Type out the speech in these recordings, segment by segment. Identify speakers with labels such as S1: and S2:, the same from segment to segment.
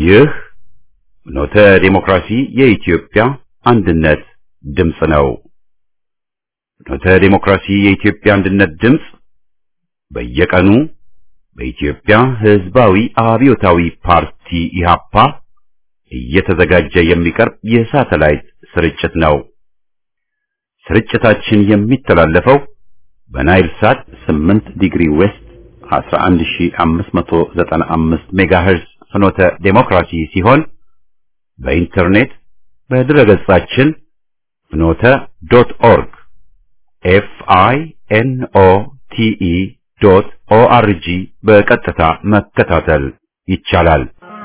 S1: ይህ ኖተ ዴሞክራሲ የኢትዮጵያ አንድነት ድምፅ ነው። ኖተ ዴሞክራሲ የኢትዮጵያ አንድነት ድምፅ በየቀኑ በኢትዮጵያ ሕዝባዊ አብዮታዊ ፓርቲ ኢህአፓ እየተዘጋጀ የሚቀርብ የሳተላይት ስርጭት ነው። ስርጭታችን የሚተላለፈው በናይል ሳት 8 ዲግሪ ዌስት 11595 ሜጋሄርዝ ፍኖተ ዴሞክራሲ ሲሆን በኢንተርኔት በድረገጻችን ፍኖተ ዶት ኦርግ ኤፍ አይ ኤን ኦ ቲ ኢ ዶት ኦ አር ጂ በቀጥታ መከታተል ይቻላል።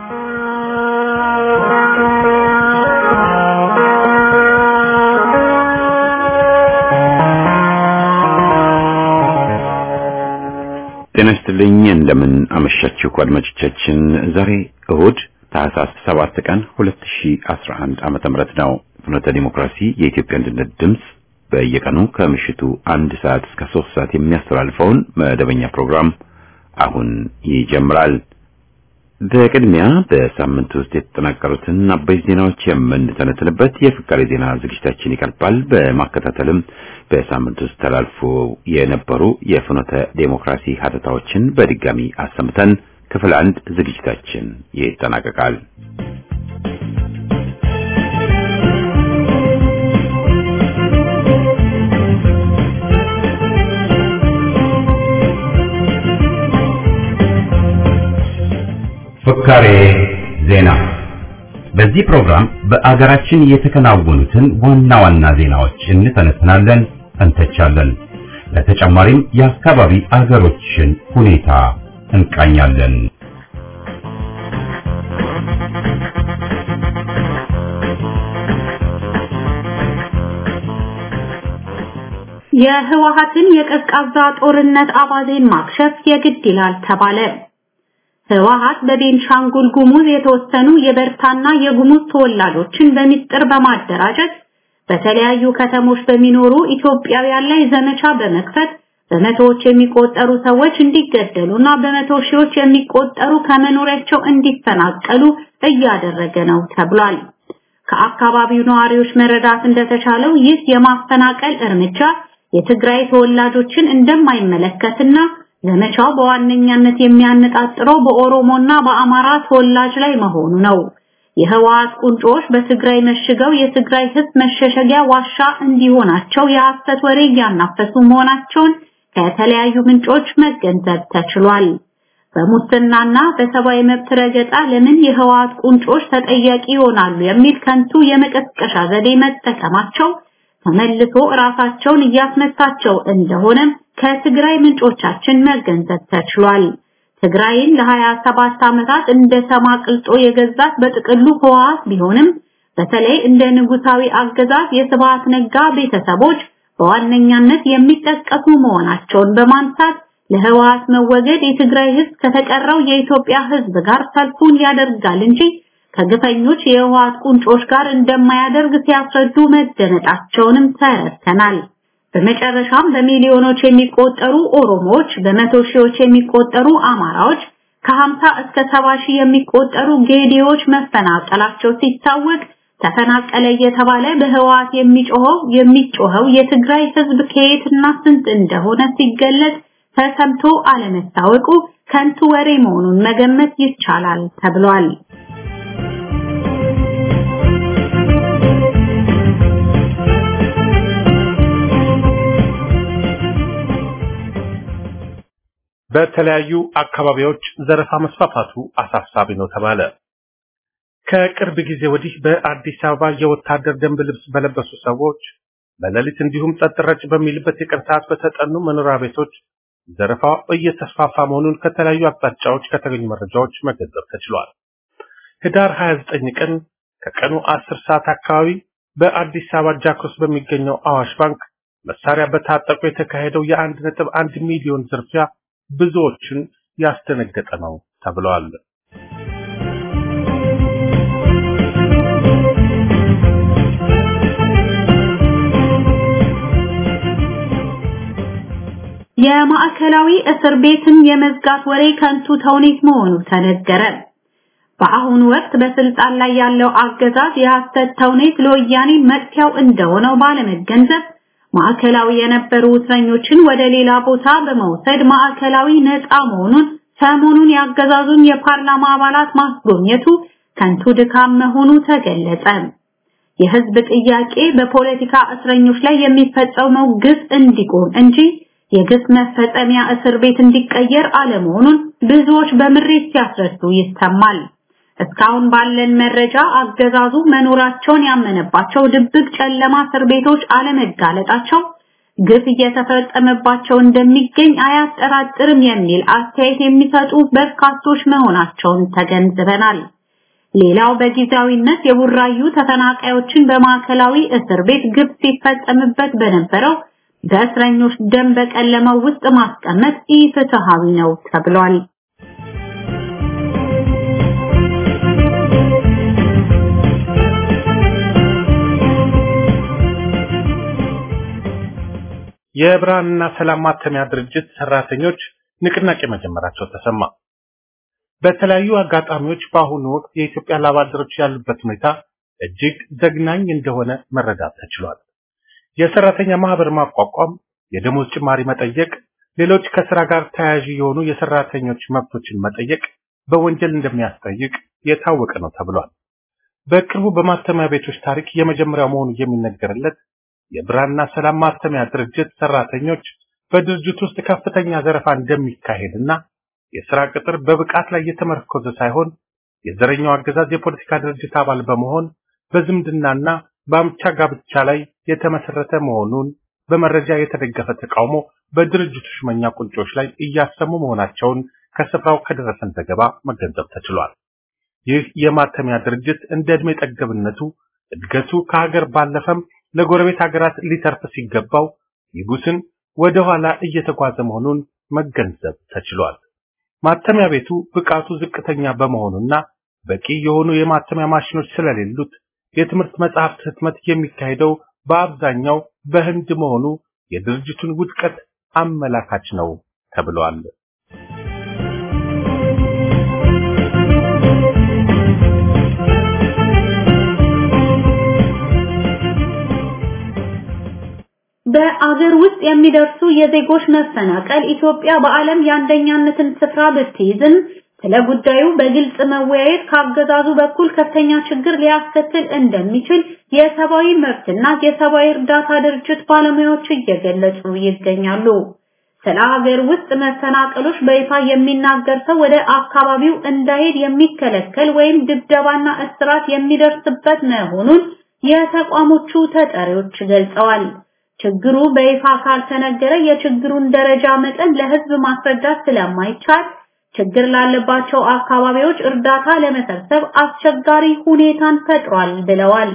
S1: ጤና ይስጥልኝ። እንደምን አመሻችሁ አድማጮቻችን። ዛሬ እሁድ ታህሳስ 7 ቀን 2011 ዓመተ ምህረት ነው። ፍኖተ ዲሞክራሲ የኢትዮጵያ አንድነት ድምፅ በየቀኑ ከምሽቱ አንድ ሰዓት እስከ ሶስት ሰዓት የሚያስተላልፈውን መደበኛ ፕሮግራም አሁን ይጀምራል። በቅድሚያ በሳምንት ውስጥ የተጠናቀሩትን አበይት ዜናዎች የምንተነትንበት የፍቃሪ ዜና ዝግጅታችን ይቀርባል። በማከታተልም በሳምንት ውስጥ ተላልፎ የነበሩ የፍኖተ ዴሞክራሲ ሀተታዎችን በድጋሚ አሰምተን ክፍል አንድ ዝግጅታችን ይጠናቀቃል። ፍካሬ ዜና። በዚህ ፕሮግራም በአገራችን የተከናወኑትን ዋና ዋና ዜናዎች እንተነትናለን፣ እንተቻለን። ለተጨማሪም የአካባቢ አገሮችን ሁኔታ እንቃኛለን።
S2: የህወሓትን የቀዝቃዛ ጦርነት አባዜን ማክሸፍ የግድ ይላል ተባለ። ህወሓት በቤንሻንጉል ጉሙዝ የተወሰኑ የበርታና የጉሙዝ ተወላጆችን በሚስጥር በማደራጀት በተለያዩ ከተሞች በሚኖሩ ኢትዮጵያውያን ላይ ዘመቻ በመክፈት በመቶዎች የሚቆጠሩ ሰዎች እንዲገደሉና በመቶ ሺዎች የሚቆጠሩ ከመኖሪያቸው እንዲፈናቀሉ እያደረገ ነው ተብሏል። ከአካባቢው ነዋሪዎች መረዳት እንደተቻለው ይህ የማፈናቀል እርምጃ የትግራይ ተወላጆችን እንደማይመለከትና ዘመቻው በዋነኛነት የሚያነጣጥረው በኦሮሞና በአማራ ተወላጅ ላይ መሆኑ ነው። የህወሓት ቁንጮች በትግራይ መሽገው የትግራይ ህዝብ መሸሸጊያ ዋሻ እንዲሆናቸው የሐሰት ወሬ እያናፈሱ መሆናቸውን ከተለያዩ ምንጮች መገንዘብ ተችሏል። በሙስናና በሰብአዊ መብት ረገጣ ለምን የህወሓት ቁንጮች ተጠያቂ ይሆናሉ የሚል ከንቱ የመቀስቀሻ ዘዴ መጠቀማቸው ተመልሶ ራሳቸውን እያስመታቸው እንደሆነም ከትግራይ ምንጮቻችን መገንዘብ ተችሏል። ትግራይን ለ27 ዓመታት እንደ ሰማ ቅልጦ የገዛት በጥቅሉ ህወሓት ቢሆንም በተለይ እንደ ንጉሳዊ አገዛዝ የስብሃት ነጋ ቤተሰቦች በዋነኛነት የሚጠቀሱ መሆናቸውን በማንሳት ለህወሓት መወገድ የትግራይ ህዝብ ከተቀረው የኢትዮጵያ ህዝብ ጋር ሰልፉን ያደርጋል እንጂ ከግፈኞች የህወሓት ቁንጮች ጋር እንደማያደርግ ሲያስረዱ መደመጣቸውንም ተረድተናል። በመጨረሻም በሚሊዮኖች የሚቆጠሩ ኦሮሞዎች፣ በመቶ ሺዎች የሚቆጠሩ አማራዎች፣ ከ50 እስከ 70 ሺህ የሚቆጠሩ ጌዲዎች መፈናቀላቸው ሲታወቅ ተፈናቀለ እየተባለ በህወሓት የሚጮኸው የሚጮኸው የትግራይ ህዝብ ከየትና ስንት እንደሆነ ሲገለጽ ተሰምቶ አለመታወቁ ከንቱ ወሬ መሆኑን መገመት ይቻላል ተብሏል።
S3: በተለያዩ አካባቢዎች ዘረፋ መስፋፋቱ አሳሳቢ ነው ተባለ። ከቅርብ ጊዜ ወዲህ በአዲስ አበባ የወታደር ደንብ ልብስ በለበሱ ሰዎች በሌሊት እንዲሁም ጸጥ ረጭ በሚልበት የቀን ሰዓት በተጠኑ መኖሪያ ቤቶች ዘረፋው እየተስፋፋ መሆኑን ከተለያዩ አቅጣጫዎች ከተገኙ መረጃዎች መገንዘብ ተችሏል። ህዳር 29 ቀን ከቀኑ 10 ሰዓት አካባቢ በአዲስ አበባ ጃክሮስ በሚገኘው አዋሽ ባንክ መሳሪያ በታጠቁ የተካሄደው የአንድ ነጥብ አንድ ሚሊዮን ዝርፊያ ብዙዎችን ያስደነገጠ ነው ተብለዋል።
S2: የማዕከላዊ እስር ቤትን የመዝጋት ወሬ ከንቱ ተውኔት መሆኑ ተነገረ። በአሁኑ ወቅት በስልጣን ላይ ያለው አገዛዝ የሐሰት ተውኔት ለወያኔ መጥፊያው እንደሆነው ባለመገንዘብ ማዕከላዊ የነበሩ እስረኞችን ወደ ሌላ ቦታ በመውሰድ ማዕከላዊ ነፃ መሆኑን ሰሞኑን ያገዛዙን የፓርላማ አባላት ማስጎብኘቱ ከንቱ ድካም መሆኑ ተገለጸ። የህዝብ ጥያቄ በፖለቲካ እስረኞች ላይ የሚፈጸመው ግፍ እንዲቆም እንጂ የግፍ መፈጸሚያ እስር ቤት እንዲቀየር አለመሆኑን ብዙዎች በምሬት ሲያስረዱ ይሰማል። እስካሁን ባለን መረጃ አገዛዙ መኖራቸውን ያመነባቸው ድብቅ ጨለማ እስር ቤቶች አለመጋለጣቸው ግፍ እየተፈጸመባቸው እንደሚገኝ አያጠራጥርም የሚል አስተያየት የሚሰጡ በርካቶች መሆናቸውን ተገንዝበናል። ሌላው በጊዜያዊነት የቡራዩ ተፈናቃዮችን በማዕከላዊ እስር ቤት ግፍ ሲፈጸምበት በነበረው በእስረኞች ደም በቀለመው ውስጥ ማስቀመጥ ኢፍትሃዊ ነው ተብሏል።
S3: የብርሃንና ሰላም ማተሚያ ድርጅት ሰራተኞች ንቅናቄ መጀመራቸው ተሰማ። በተለያዩ አጋጣሚዎች በአሁኑ ወቅት የኢትዮጵያ ላብ አደሮች ያሉበት ሁኔታ እጅግ ዘግናኝ እንደሆነ መረዳት ተችሏል። የሰራተኛ ማህበር ማቋቋም፣ የደሞዝ ጭማሪ መጠየቅ፣ ሌሎች ከስራ ጋር ተያያዥ የሆኑ የሰራተኞች መብቶችን መጠየቅ በወንጀል እንደሚያስጠይቅ የታወቀ ነው ተብሏል። በቅርቡ በማተሚያ ቤቶች ታሪክ የመጀመሪያው መሆኑ የሚነገርለት የብርሃንና ሰላም ማተሚያ ድርጅት ሰራተኞች በድርጅት ውስጥ ከፍተኛ ዘረፋ እንደሚካሄድና የስራ ቅጥር በብቃት ላይ የተመረኮዘ ሳይሆን የዘረኛው አገዛዝ የፖለቲካ ድርጅት አባል በመሆን በዝምድናና በአምቻ ጋብቻ ላይ የተመሰረተ መሆኑን በመረጃ የተደገፈ ተቃውሞ በድርጅቱ ሹመኛ ቁንጮች ላይ እያሰሙ መሆናቸውን ከስፍራው ከደረሰን ዘገባ መገንዘብ ተችሏል። ይህ የማተሚያ ድርጅት እንደ ዕድሜ ጠገብነቱ እድገቱ ከሀገር ባለፈም ለጎረቤት ሀገራት ሊተርፍ ሲገባው ይጉስን ወደ ኋላ እየተጓዘ መሆኑን መገንዘብ ተችሏል። ማተሚያ ቤቱ ብቃቱ ዝቅተኛ በመሆኑና በቂ የሆኑ የማተሚያ ማሽኖች ስለሌሉት የትምህርት መጽሐፍት ህትመት የሚካሄደው በአብዛኛው በህንድ መሆኑ የድርጅቱን ውድቀት አመላካች ነው ተብሏል።
S2: በአገር ውስጥ የሚደርሱ የዜጎች መፈናቀል ኢትዮጵያ በዓለም የአንደኛነትን ስፍራ ብትይዝም ስለ ጉዳዩ በግልጽ መወያየት ካገዛዙ በኩል ከፍተኛ ችግር ሊያስከትል እንደሚችል የሰብአዊ መብትና የሰብአዊ እርዳታ ድርጅት ባለሙያዎች እየገለጹ ይገኛሉ። ስለ ሀገር ውስጥ መፈናቀሎች በይፋ የሚናገር ሰው ወደ አካባቢው እንዳይሄድ የሚከለከል ወይም ድብደባና እስራት የሚደርስበት መሆኑን የተቋሞቹ ተጠሪዎች ገልጸዋል። ችግሩ በይፋ ካልተነገረ የችግሩን ደረጃ መጠን ለህዝብ ማስረዳት ስለማይቻል ችግር ላለባቸው አካባቢዎች እርዳታ ለመሰብሰብ አስቸጋሪ ሁኔታን ፈጥሯል ብለዋል።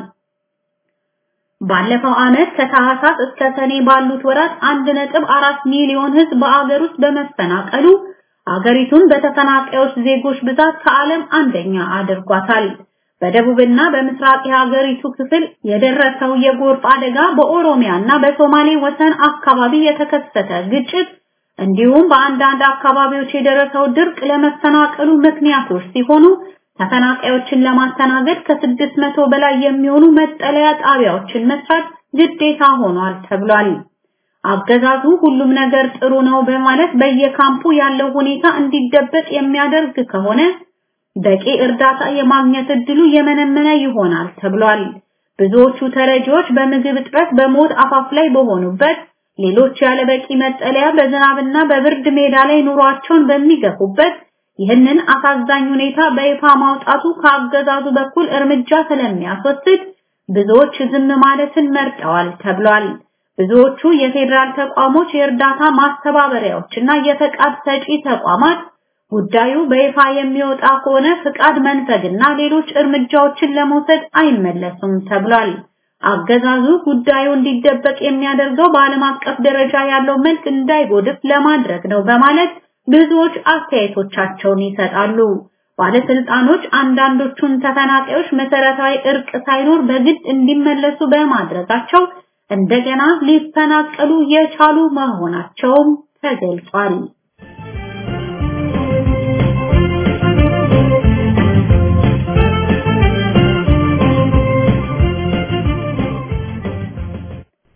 S2: ባለፈው ዓመት ከታህሳስ እስከ ሰኔ ባሉት ወራት 1.4 ሚሊዮን ህዝብ በአገር ውስጥ በመፈናቀሉ አገሪቱን በተፈናቃዮች ዜጎች ብዛት ከዓለም አንደኛ አድርጓታል። በደቡብና በምስራቅ የሀገሪቱ ክፍል የደረሰው የጎርፍ አደጋ በኦሮሚያና በሶማሌ ወሰን አካባቢ የተከሰተ ግጭት እንዲሁም በአንዳንድ አካባቢዎች የደረሰው ድርቅ ለመፈናቀሉ ምክንያቶች ሲሆኑ ተፈናቃዮችን ለማስተናገድ ከስድስት መቶ በላይ የሚሆኑ መጠለያ ጣቢያዎችን መስራት ግዴታ ሆኗል ተብሏል። አገዛዙ ሁሉም ነገር ጥሩ ነው በማለት በየካምፑ ያለው ሁኔታ እንዲደበቅ የሚያደርግ ከሆነ በቂ እርዳታ የማግኘት እድሉ የመነመነ ይሆናል ተብሏል። ብዙዎቹ ተረጂዎች በምግብ እጥረት በሞት አፋፍ ላይ በሆኑበት ሌሎች ያለ በቂ መጠለያ በዝናብና በብርድ ሜዳ ላይ ኑሯቸውን በሚገፉበት ይህንን አሳዛኝ ሁኔታ በይፋ ማውጣቱ ከአገዛዙ በኩል እርምጃ ስለሚያስወስድ ብዙዎች ዝም ማለትን መርጠዋል ተብሏል። ብዙዎቹ የፌዴራል ተቋሞች፣ የእርዳታ ማስተባበሪያዎችና የፈቃድ ሰጪ ተቋማት ጉዳዩ በይፋ የሚወጣ ከሆነ ፍቃድ መንፈግና ሌሎች እርምጃዎችን ለመውሰድ አይመለሱም ተብሏል። አገዛዙ ጉዳዩ እንዲደበቅ የሚያደርገው በዓለም አቀፍ ደረጃ ያለው መልክ እንዳይጎድፍ ለማድረግ ነው በማለት ብዙዎች አስተያየቶቻቸውን ይሰጣሉ። ባለስልጣኖች አንዳንዶቹን ተፈናቃዮች መሰረታዊ እርቅ ሳይኖር በግድ እንዲመለሱ በማድረጋቸው እንደገና ሊፈናቀሉ የቻሉ መሆናቸውም ተገልጿል።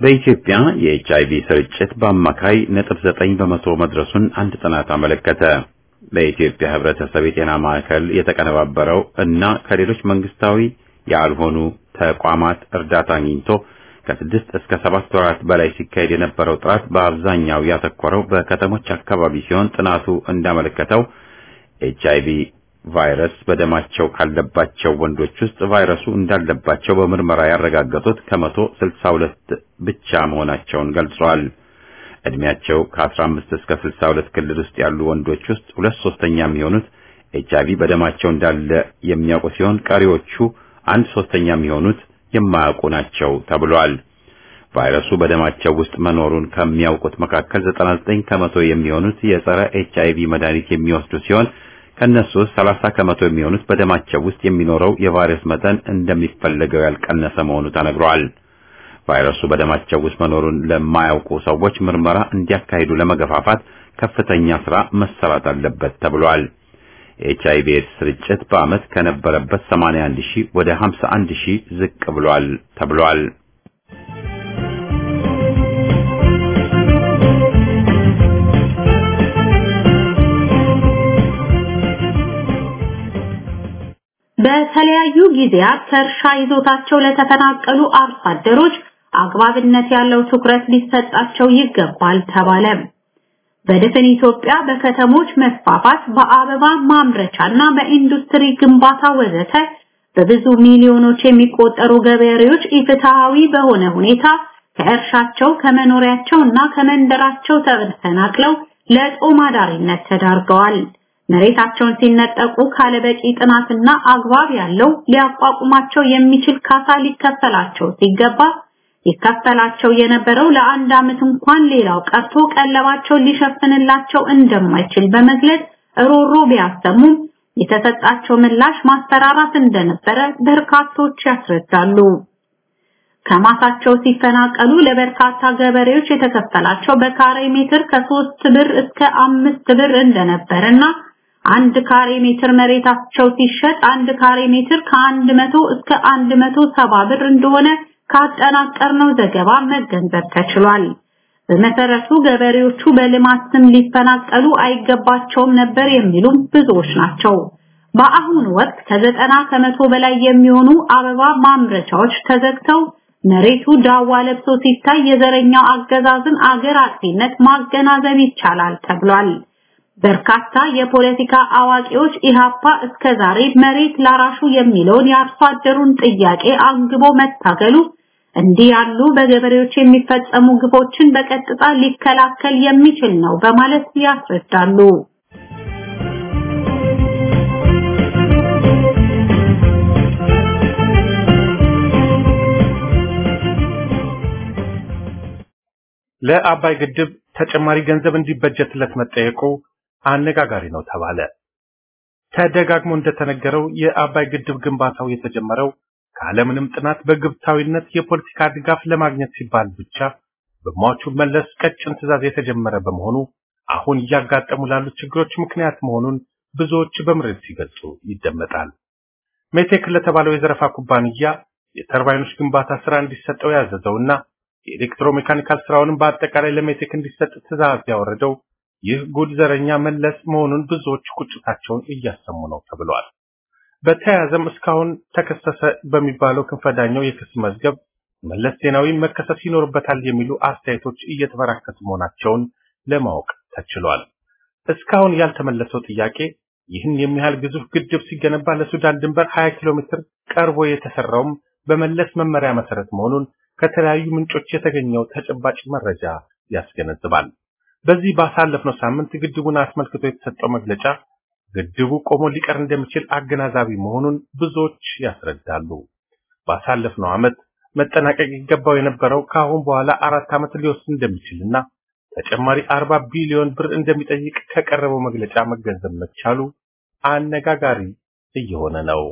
S1: በኢትዮጵያ የኤችአይቪ ስርጭት በአማካይ ነጥብ ዘጠኝ በመቶ መድረሱን አንድ ጥናት አመለከተ። በኢትዮጵያ ሕብረተሰብ የጤና ማዕከል የተቀነባበረው እና ከሌሎች መንግስታዊ ያልሆኑ ተቋማት እርዳታ አግኝቶ ከስድስት እስከ ሰባት ወራት በላይ ሲካሄድ የነበረው ጥናት በአብዛኛው ያተኮረው በከተሞች አካባቢ ሲሆን ጥናቱ እንዳመለከተው ኤችአይቪ ቫይረስ በደማቸው ካለባቸው ወንዶች ውስጥ ቫይረሱ እንዳለባቸው በምርመራ ያረጋገጡት ከመቶ ስልሳ ሁለት ብቻ መሆናቸውን ገልጿል። እድሜያቸው ከ15 እስከ 62 ክልል ውስጥ ያሉ ወንዶች ውስጥ ሁለት ሶስተኛ የሚሆኑት ኤችአይቪ በደማቸው እንዳለ የሚያውቁ ሲሆን ቀሪዎቹ አንድ ሶስተኛ የሚሆኑት የማያውቁ ናቸው ተብሏል። ቫይረሱ በደማቸው ውስጥ መኖሩን ከሚያውቁት መካከል 99 ከመቶ የሚሆኑት የጸረ ኤችአይቪ መድኃኒት የሚወስዱ ሲሆን ከነሱ ውስጥ 30 ከመቶ የሚሆኑት በደማቸው ውስጥ የሚኖረው የቫይረስ መጠን እንደሚፈለገው ያልቀነሰ መሆኑ ተነግሯል። ቫይረሱ በደማቸው ውስጥ መኖሩን ለማያውቁ ሰዎች ምርመራ እንዲያካሂዱ ለመገፋፋት ከፍተኛ ስራ መሰራት አለበት ተብሏል። የኤችአይቪ ኤድስ ስርጭት በዓመት ከነበረበት 81 ሺህ ወደ 51 ሺህ ዝቅ ብሏል ተብሏል።
S2: በተለያዩ ጊዜያት ከእርሻ ይዞታቸው ለተፈናቀሉ አርሶ አደሮች አግባብነት ያለው ትኩረት ሊሰጣቸው ይገባል ተባለ። በድፍን ኢትዮጵያ በከተሞች መስፋፋት፣ በአበባ ማምረቻና በኢንዱስትሪ ግንባታ ወዘተ በብዙ ሚሊዮኖች የሚቆጠሩ ገበሬዎች ኢፍትሃዊ በሆነ ሁኔታ ከእርሻቸው ከመኖሪያቸው እና ከመንደራቸው ተፈናቅለው ለጦም አዳሪነት ተዳርገዋል። መሬታቸውን ሲነጠቁ ካለበቂ ጥናትና አግባብ ያለው ሊያቋቁማቸው የሚችል ካሳ ሊከፈላቸው ሲገባ ይከፈላቸው የነበረው ለአንድ ዓመት እንኳን ሌላው ቀርቶ ቀለባቸውን ሊሸፍንላቸው እንደማይችል በመግለጽ ሮሮ ቢያሰሙም የተሰጣቸው ምላሽ ማስፈራራት እንደነበረ በርካቶች ያስረዳሉ። ከማሳቸው ሲፈናቀሉ ለበርካታ ገበሬዎች የተከፈላቸው በካሬ ሜትር ከሶስት ብር እስከ አምስት ብር እንደነበረና አንድ ካሬ ሜትር መሬታቸው ሲሸጥ አንድ ካሬ ሜትር ከአንድ መቶ እስከ አንድ መቶ ሰባ ብር እንደሆነ ካጠናቀርነው ዘገባ መገንዘብ ተችሏል። በመሰረቱ ገበሬዎቹ በልማት ስም ሊፈናቀሉ አይገባቸውም ነበር የሚሉም ብዙዎች ናቸው። በአሁኑ ወቅት ከዘጠና ከመቶ በላይ የሚሆኑ አበባ ማምረቻዎች ተዘግተው መሬቱ ዳዋ ለብሶ ሲታይ የዘረኛው አገዛዝን አገር አጥፊነት ማገናዘብ ይቻላል ተብሏል። በርካታ የፖለቲካ አዋቂዎች ኢሃፓ እስከዛሬ መሬት ላራሹ የሚለውን የአርሶ አደሩን ጥያቄ አንግቦ መታገሉ እንዲህ ያሉ በገበሬዎች የሚፈጸሙ ግፎችን በቀጥታ ሊከላከል የሚችል ነው በማለት ያስረዳሉ።
S3: ለአባይ ግድብ ተጨማሪ ገንዘብ እንዲበጀትለት መጠየቁ አነጋጋሪ ነው ተባለ። ተደጋግሞ እንደተነገረው የአባይ ግድብ ግንባታው የተጀመረው ካለምንም ጥናት በግብታዊነት የፖለቲካ ድጋፍ ለማግኘት ሲባል ብቻ በሟቹ መለስ ቀጭን ትዕዛዝ የተጀመረ በመሆኑ አሁን እያጋጠሙ ላሉት ችግሮች ምክንያት መሆኑን ብዙዎች በምሬት ሲገልጹ ይደመጣል። ሜቴክ ለተባለው የዘረፋ ኩባንያ የተርባይኖች ግንባታ ስራ እንዲሰጠው ያዘዘውና የኤሌክትሮሜካኒካል ስራውንም በአጠቃላይ ለሜቴክ እንዲሰጥ ትዕዛዝ ያወረደው ይህ ጉድ ዘረኛ መለስ መሆኑን ብዙዎች ቁጭታቸውን እያሰሙ ነው ተብሏል። በተያያዘም እስካሁን ተከሰሰ በሚባለው ክንፈዳኛው የክስ መዝገብ መለስ ዜናዊ መከሰስ ይኖርበታል የሚሉ አስተያየቶች እየተበራከቱ መሆናቸውን ለማወቅ ተችሏል። እስካሁን ያልተመለሰው ጥያቄ ይህን የሚያህል ግዙፍ ግድብ ሲገነባ ለሱዳን ድንበር 20 ኪሎ ሜትር ቀርቦ የተሰራውም በመለስ መመሪያ መሰረት መሆኑን ከተለያዩ ምንጮች የተገኘው ተጨባጭ መረጃ ያስገነዝባል። በዚህ ባሳለፍነው ሳምንት ግድቡን አስመልክቶ የተሰጠው መግለጫ ግድቡ ቆሞ ሊቀር እንደሚችል አገናዛቢ መሆኑን ብዙዎች ያስረዳሉ። ባሳለፍነው ዓመት መጠናቀቅ ይገባው የነበረው ከአሁን በኋላ አራት ዓመት ሊወስድ እንደሚችልና ተጨማሪ 40 ቢሊዮን ብር እንደሚጠይቅ ከቀረበው መግለጫ መገንዘብ መቻሉ አነጋጋሪ እየሆነ ነው።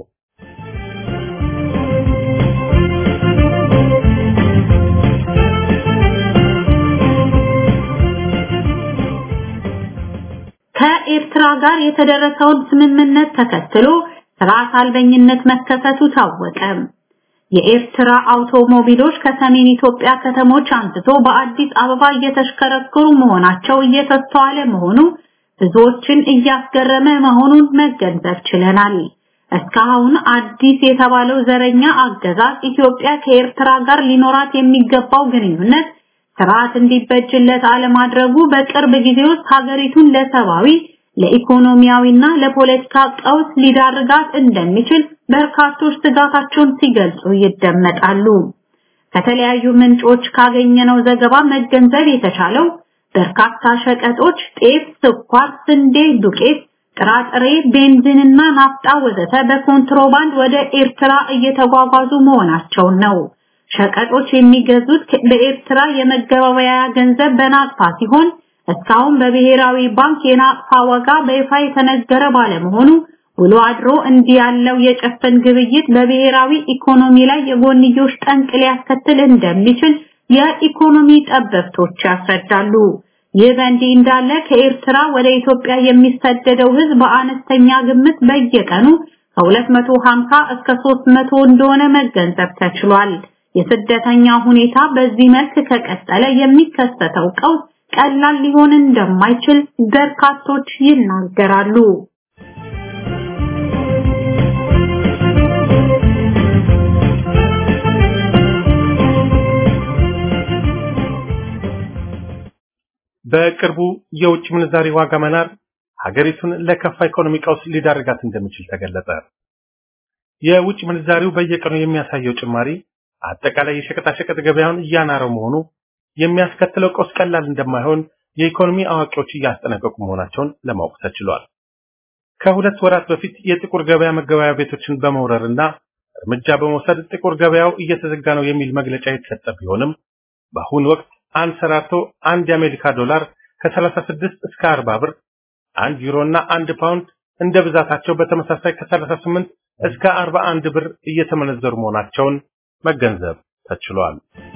S2: ከኤርትራ ጋር የተደረሰውን ስምምነት ተከትሎ ስርዓት አልበኝነት መከሰቱ ታወቀ። የኤርትራ አውቶሞቢሎች ከሰሜን ኢትዮጵያ ከተሞች አንስቶ በአዲስ አበባ እየተሽከረከሩ መሆናቸው እየተስተዋለ መሆኑ ብዙዎችን እያስገረመ መሆኑን መገንዘብ ችለናል። እስካሁን አዲስ የተባለው ዘረኛ አገዛዝ ኢትዮጵያ ከኤርትራ ጋር ሊኖራት የሚገባው ግንኙነት ስርዓት እንዲበጅለት አለማድረጉ በቅርብ ጊዜ ውስጥ ሀገሪቱን ለሰብአዊ ለኢኮኖሚያዊና ለፖለቲካ ቀውስ ሊዳርጋት እንደሚችል በርካቶች ስጋታቸውን ሲገልጹ ይደመጣሉ። ከተለያዩ ምንጮች ካገኘነው ዘገባ መገንዘብ የተቻለው በርካታ ሸቀጦች ጤፍ፣ ስኳር፣ ስንዴ፣ ዱቄት፣ ጥራጥሬ፣ ቤንዚንና ናፍጣ ወዘተ በኮንትሮባንድ ወደ ኤርትራ እየተጓጓዙ መሆናቸውን ነው። ሸቀጦች የሚገዙት በኤርትራ የመገበያያ ገንዘብ በናቅፋ ሲሆን እስካሁን በብሔራዊ ባንክ የናቅፋ ዋጋ በይፋ የተነገረ ባለመሆኑ ውሎ አድሮ እንዲህ ያለው የጨፈን ግብይት በብሔራዊ ኢኮኖሚ ላይ የጎንዮሽ ጠንቅ ሊያስከትል እንደሚችል የኢኮኖሚ ጠበብቶች ያስረዳሉ። ይህ በእንዲህ እንዳለ ከኤርትራ ወደ ኢትዮጵያ የሚሰደደው ሕዝብ በአነስተኛ ግምት በየቀኑ ከ250 እስከ 300 እንደሆነ መገንዘብ ተችሏል። የስደተኛ ሁኔታ በዚህ መልክ ከቀጠለ የሚከሰተው ቀውስ ቀላል ሊሆን እንደማይችል በርካቶች ይናገራሉ።
S3: በቅርቡ የውጭ ምንዛሪ ዋጋ መናር ሀገሪቱን ለከፋ ኢኮኖሚ ቀውስ ሊዳርጋት እንደሚችል ተገለጸ። የውጭ ምንዛሪው በየቀኑ የሚያሳየው ጭማሪ አጠቃላይ የሸቀጣሸቀጥ ገበያውን እያናረው መሆኑ የሚያስከትለው ቀውስ ቀላል እንደማይሆን የኢኮኖሚ አዋቂዎች እያስጠነቀቁ መሆናቸውን ለማወቅ ተችሏል። ከሁለት ወራት በፊት የጥቁር ገበያ መገበያያ ቤቶችን በመውረርና እርምጃ በመውሰድ ጥቁር ገበያው እየተዘጋ ነው የሚል መግለጫ የተሰጠ ቢሆንም በአሁኑ ወቅት አንሰራርቶ አንድ የአሜሪካ ዶላር ከ36 እስከ 40 ብር፣ አንድ ዩሮ እና አንድ ፓውንድ እንደ ብዛታቸው በተመሳሳይ ከ38 እስከ 41 ብር እየተመነዘሩ መሆናቸውን መገንዘብ ተችሏል።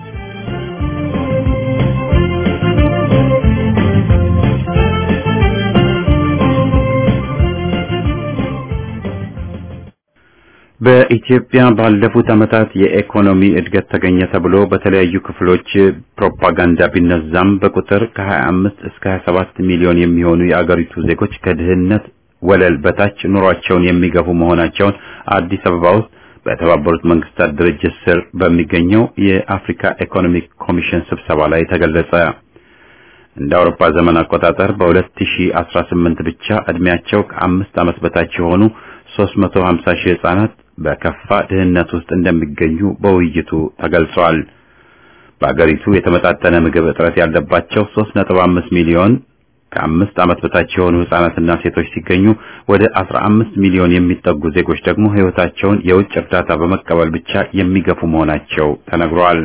S1: በኢትዮጵያ ባለፉት ዓመታት የኢኮኖሚ እድገት ተገኘ ተብሎ በተለያዩ ክፍሎች ፕሮፓጋንዳ ቢነዛም በቁጥር ከ25 እስከ 27 ሚሊዮን የሚሆኑ የአገሪቱ ዜጎች ከድህነት ወለል በታች ኑሯቸውን የሚገፉ መሆናቸውን አዲስ አበባ ውስጥ በተባበሩት መንግስታት ድርጅት ስር በሚገኘው የአፍሪካ ኢኮኖሚክ ኮሚሽን ስብሰባ ላይ ተገለጸ። እንደ አውሮፓ ዘመን አቆጣጠር በ2018 ብቻ እድሜያቸው ከአምስት ዓመት በታች የሆኑ 350 ሺህ ህጻናት በከፋ ድህነት ውስጥ እንደሚገኙ በውይይቱ ተገልጿል። በአገሪቱ የተመጣጠነ ምግብ እጥረት ያለባቸው 3.5 ሚሊዮን ከአምስት ዓመት በታች የሆኑ ህጻናትና ሴቶች ሲገኙ ወደ 15 ሚሊዮን የሚጠጉ ዜጎች ደግሞ ህይወታቸውን የውጭ እርዳታ በመቀበል ብቻ የሚገፉ መሆናቸው ተነግሯል።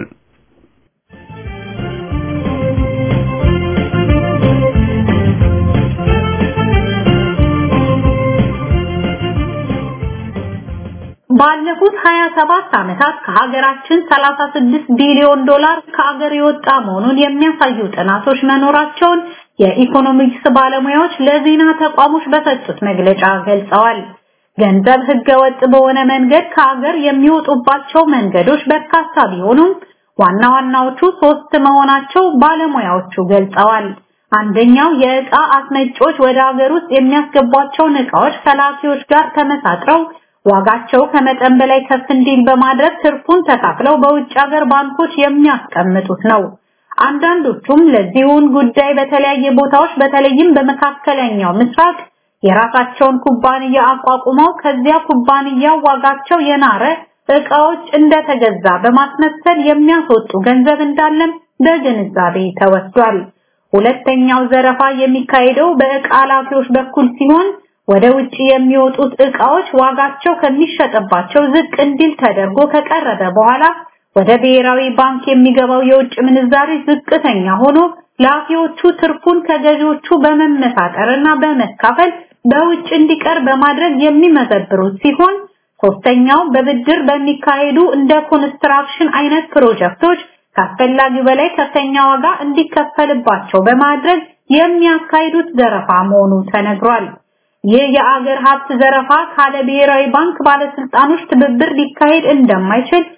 S2: ባለፉት 27 ዓመታት ከሀገራችን 36 ቢሊዮን ዶላር ከሀገር የወጣ መሆኑን የሚያሳዩ ጥናቶች መኖራቸውን የኢኮኖሚክስ ባለሙያዎች ለዜና ተቋሞች በሰጡት መግለጫ ገልጸዋል። ገንዘብ ህገወጥ በሆነ መንገድ ከሀገር የሚወጡባቸው መንገዶች በርካታ ቢሆኑም ዋና ዋናዎቹ ሶስት መሆናቸው ባለሙያዎቹ ገልጸዋል። አንደኛው የዕቃ አስመጪዎች ወደ ሀገር ውስጥ የሚያስገቧቸውን ዕቃዎች ከላኪዎች ጋር ተመሳጥረው ዋጋቸው ከመጠን በላይ ከፍ እንዲል በማድረግ ትርፉን ተካፍለው በውጭ ሀገር ባንኮች የሚያስቀምጡት ነው። አንዳንዶቹም ለዚሁን ጉዳይ በተለያየ ቦታዎች በተለይም በመካከለኛው ምስራቅ የራሳቸውን ኩባንያ አቋቁመው ከዚያ ኩባንያ ዋጋቸው የናረ ዕቃዎች እንደተገዛ በማስመሰል የሚያስወጡ ገንዘብ እንዳለም በግንዛቤ ተወስዷል። ሁለተኛው ዘረፋ የሚካሄደው በዕቃ ላኪዎች በኩል ሲሆን ወደ ውጪ የሚወጡት ዕቃዎች ዋጋቸው ከሚሸጥባቸው ዝቅ እንዲል ተደርጎ ከቀረበ በኋላ ወደ ብሔራዊ ባንክ የሚገባው የውጭ ምንዛሪ ዝቅተኛ ሆኖ ላኪዎቹ ትርፉን ከገዢዎቹ በመመሳጠርና በመካፈል በውጭ እንዲቀር በማድረግ የሚመዘብሩት ሲሆን ሶስተኛው በብድር በሚካሄዱ እንደ ኮንስትራክሽን አይነት ፕሮጀክቶች ከአስፈላጊው በላይ ከፍተኛ ዋጋ እንዲከፈልባቸው በማድረግ የሚያካሂዱት ዘረፋ መሆኑ ተነግሯል። ይህ የአገር ሀብት ዘረፋ ካለ ብሔራዊ ባንክ ባለስልጣኖች ትብብር ሊካሄድ እንደማይችል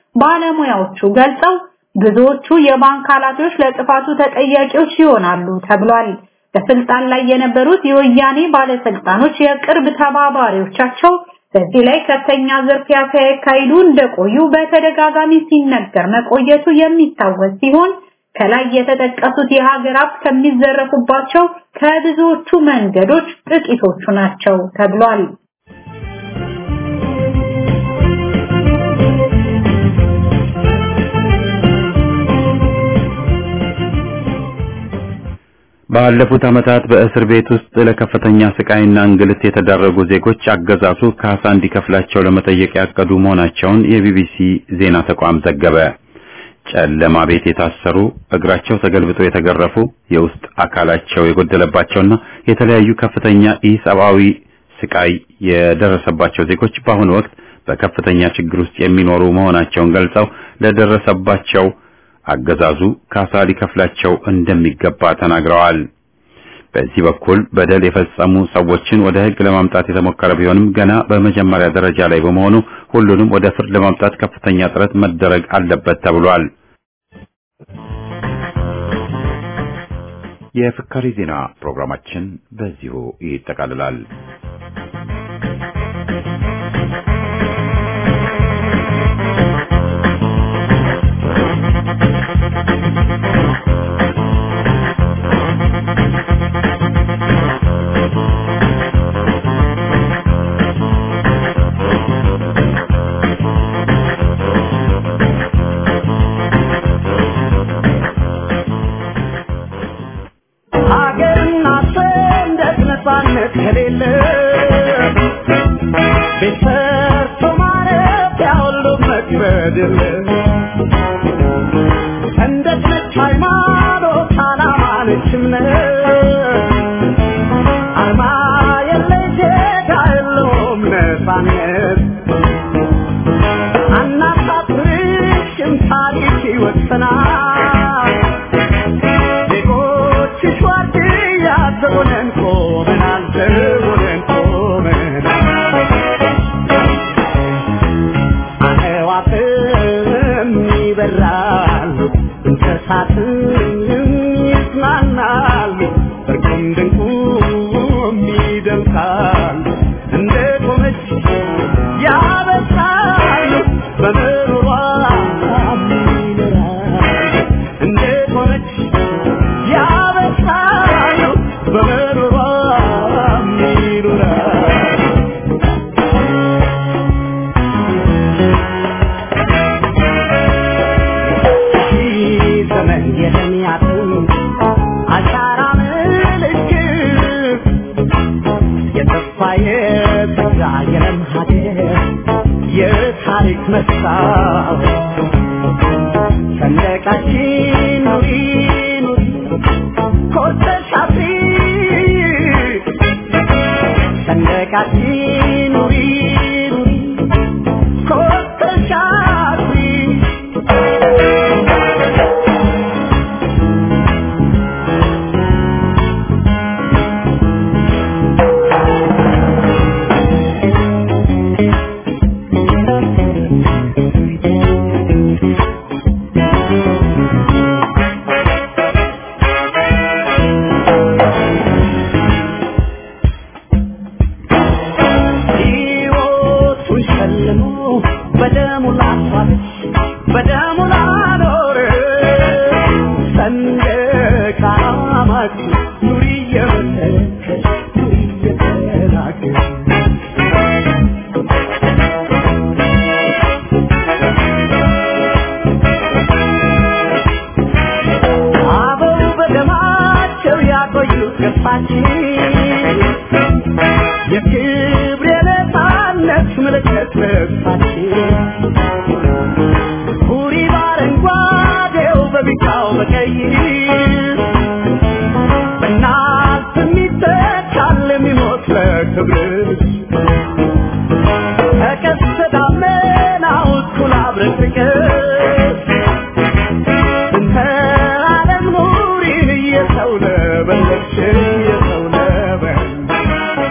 S2: ባለሙያዎቹ ገልጸው ብዙዎቹ የባንክ ኃላፊዎች ለጥፋቱ ተጠያቂዎች ይሆናሉ ተብሏል። በስልጣን ላይ የነበሩት የወያኔ ባለስልጣኖች የቅርብ ተባባሪዎቻቸው በዚህ ላይ ከፍተኛ ዝርፊያ ሲያካሂዱ እንደቆዩ በተደጋጋሚ ሲነገር መቆየቱ የሚታወስ ሲሆን ከላይ የተጠቀሱት የሀገር ሀብት ከሚዘረፉባቸው ከብዙዎቹ መንገዶች ጥቂቶቹ ናቸው ተብሏል።
S1: ባለፉት ዓመታት በእስር ቤት ውስጥ ለከፍተኛ ስቃይና እንግልት የተዳረጉ ዜጎች አገዛዙ ካሳ እንዲከፍላቸው ለመጠየቅ ያቀዱ መሆናቸውን የቢቢሲ ዜና ተቋም ዘገበ። ጨለማ ቤት የታሰሩ፣ እግራቸው ተገልብጦ የተገረፉ፣ የውስጥ አካላቸው የጎደለባቸውና የተለያዩ ከፍተኛ ኢሰብአዊ ስቃይ የደረሰባቸው ዜጎች በአሁኑ ወቅት በከፍተኛ ችግር ውስጥ የሚኖሩ መሆናቸውን ገልጸው ለደረሰባቸው አገዛዙ ካሳ ሊከፍላቸው እንደሚገባ ተናግረዋል። በዚህ በኩል በደል የፈጸሙ ሰዎችን ወደ ሕግ ለማምጣት የተሞከረ ቢሆንም ገና በመጀመሪያ ደረጃ ላይ በመሆኑ ሁሉንም ወደ ፍርድ ለማምጣት ከፍተኛ ጥረት መደረግ አለበት ተብሏል። የፍካሪ ዜና ፕሮግራማችን በዚሁ ይጠቃልላል።
S4: ሀገርና ሰንደቅ ነፃነት ከሌለ ቤት ሰርቶ ማረፊያ ሁሉ መክበድ የለ ሰንደቅ ነች ሃይማኖት፣ ዓላማ ነች እምነት አርማ የለ ዜጋ የለውም ነፃነት አናሳፍርሽም ታሪክ ይወሰናል ዜጎችሽ ዋርድያ ዘቦነን ቆመናል ዘቦነን ቆመናል አዕዋፍም ይበራሉ እንስሳትም ይዝናናሉ እርቁም ድንቁም ይደምቃሉ እንደ ቆመች ያበሳሉ በምሮሯ ይኖራሉ እንደ ቆመች ያበሳሉ በምሮሯ ይኖራሉ ሺህ ዘመን የተሚያትን አሻራ ምልክት የተስፋ የተስፋ የለም ሀገር የታሪክ መስታወት ሰንደቃችን ኑሪ ኑሪ ኮርተሽ አፍሪ ሰንደቃችን ኑሪ ኑሪ ኮርተሽ አፍሪ ሕይወቱን ሸልሞ በደሙ ላፋለች በደሙ ላኖረ ሰንደቅ ዓላማችን ኑሪ እየመሰከች ኑሪ እየተናገር አበው በደማቸው ያቆዩት ገፋችን የክብር የነፃነት ምልክት ልብሳችን ሁሪ በአረንጓዴው በቢጫው በቀይ በእናት የሚተካል የሚሞት ለክብርሽ ተቀስተ ደመናው እኩል አብረቅርቅሽ እንተ ዓለም ኑሪን እየሰው ለበለሽ እየሰው ለበለሽ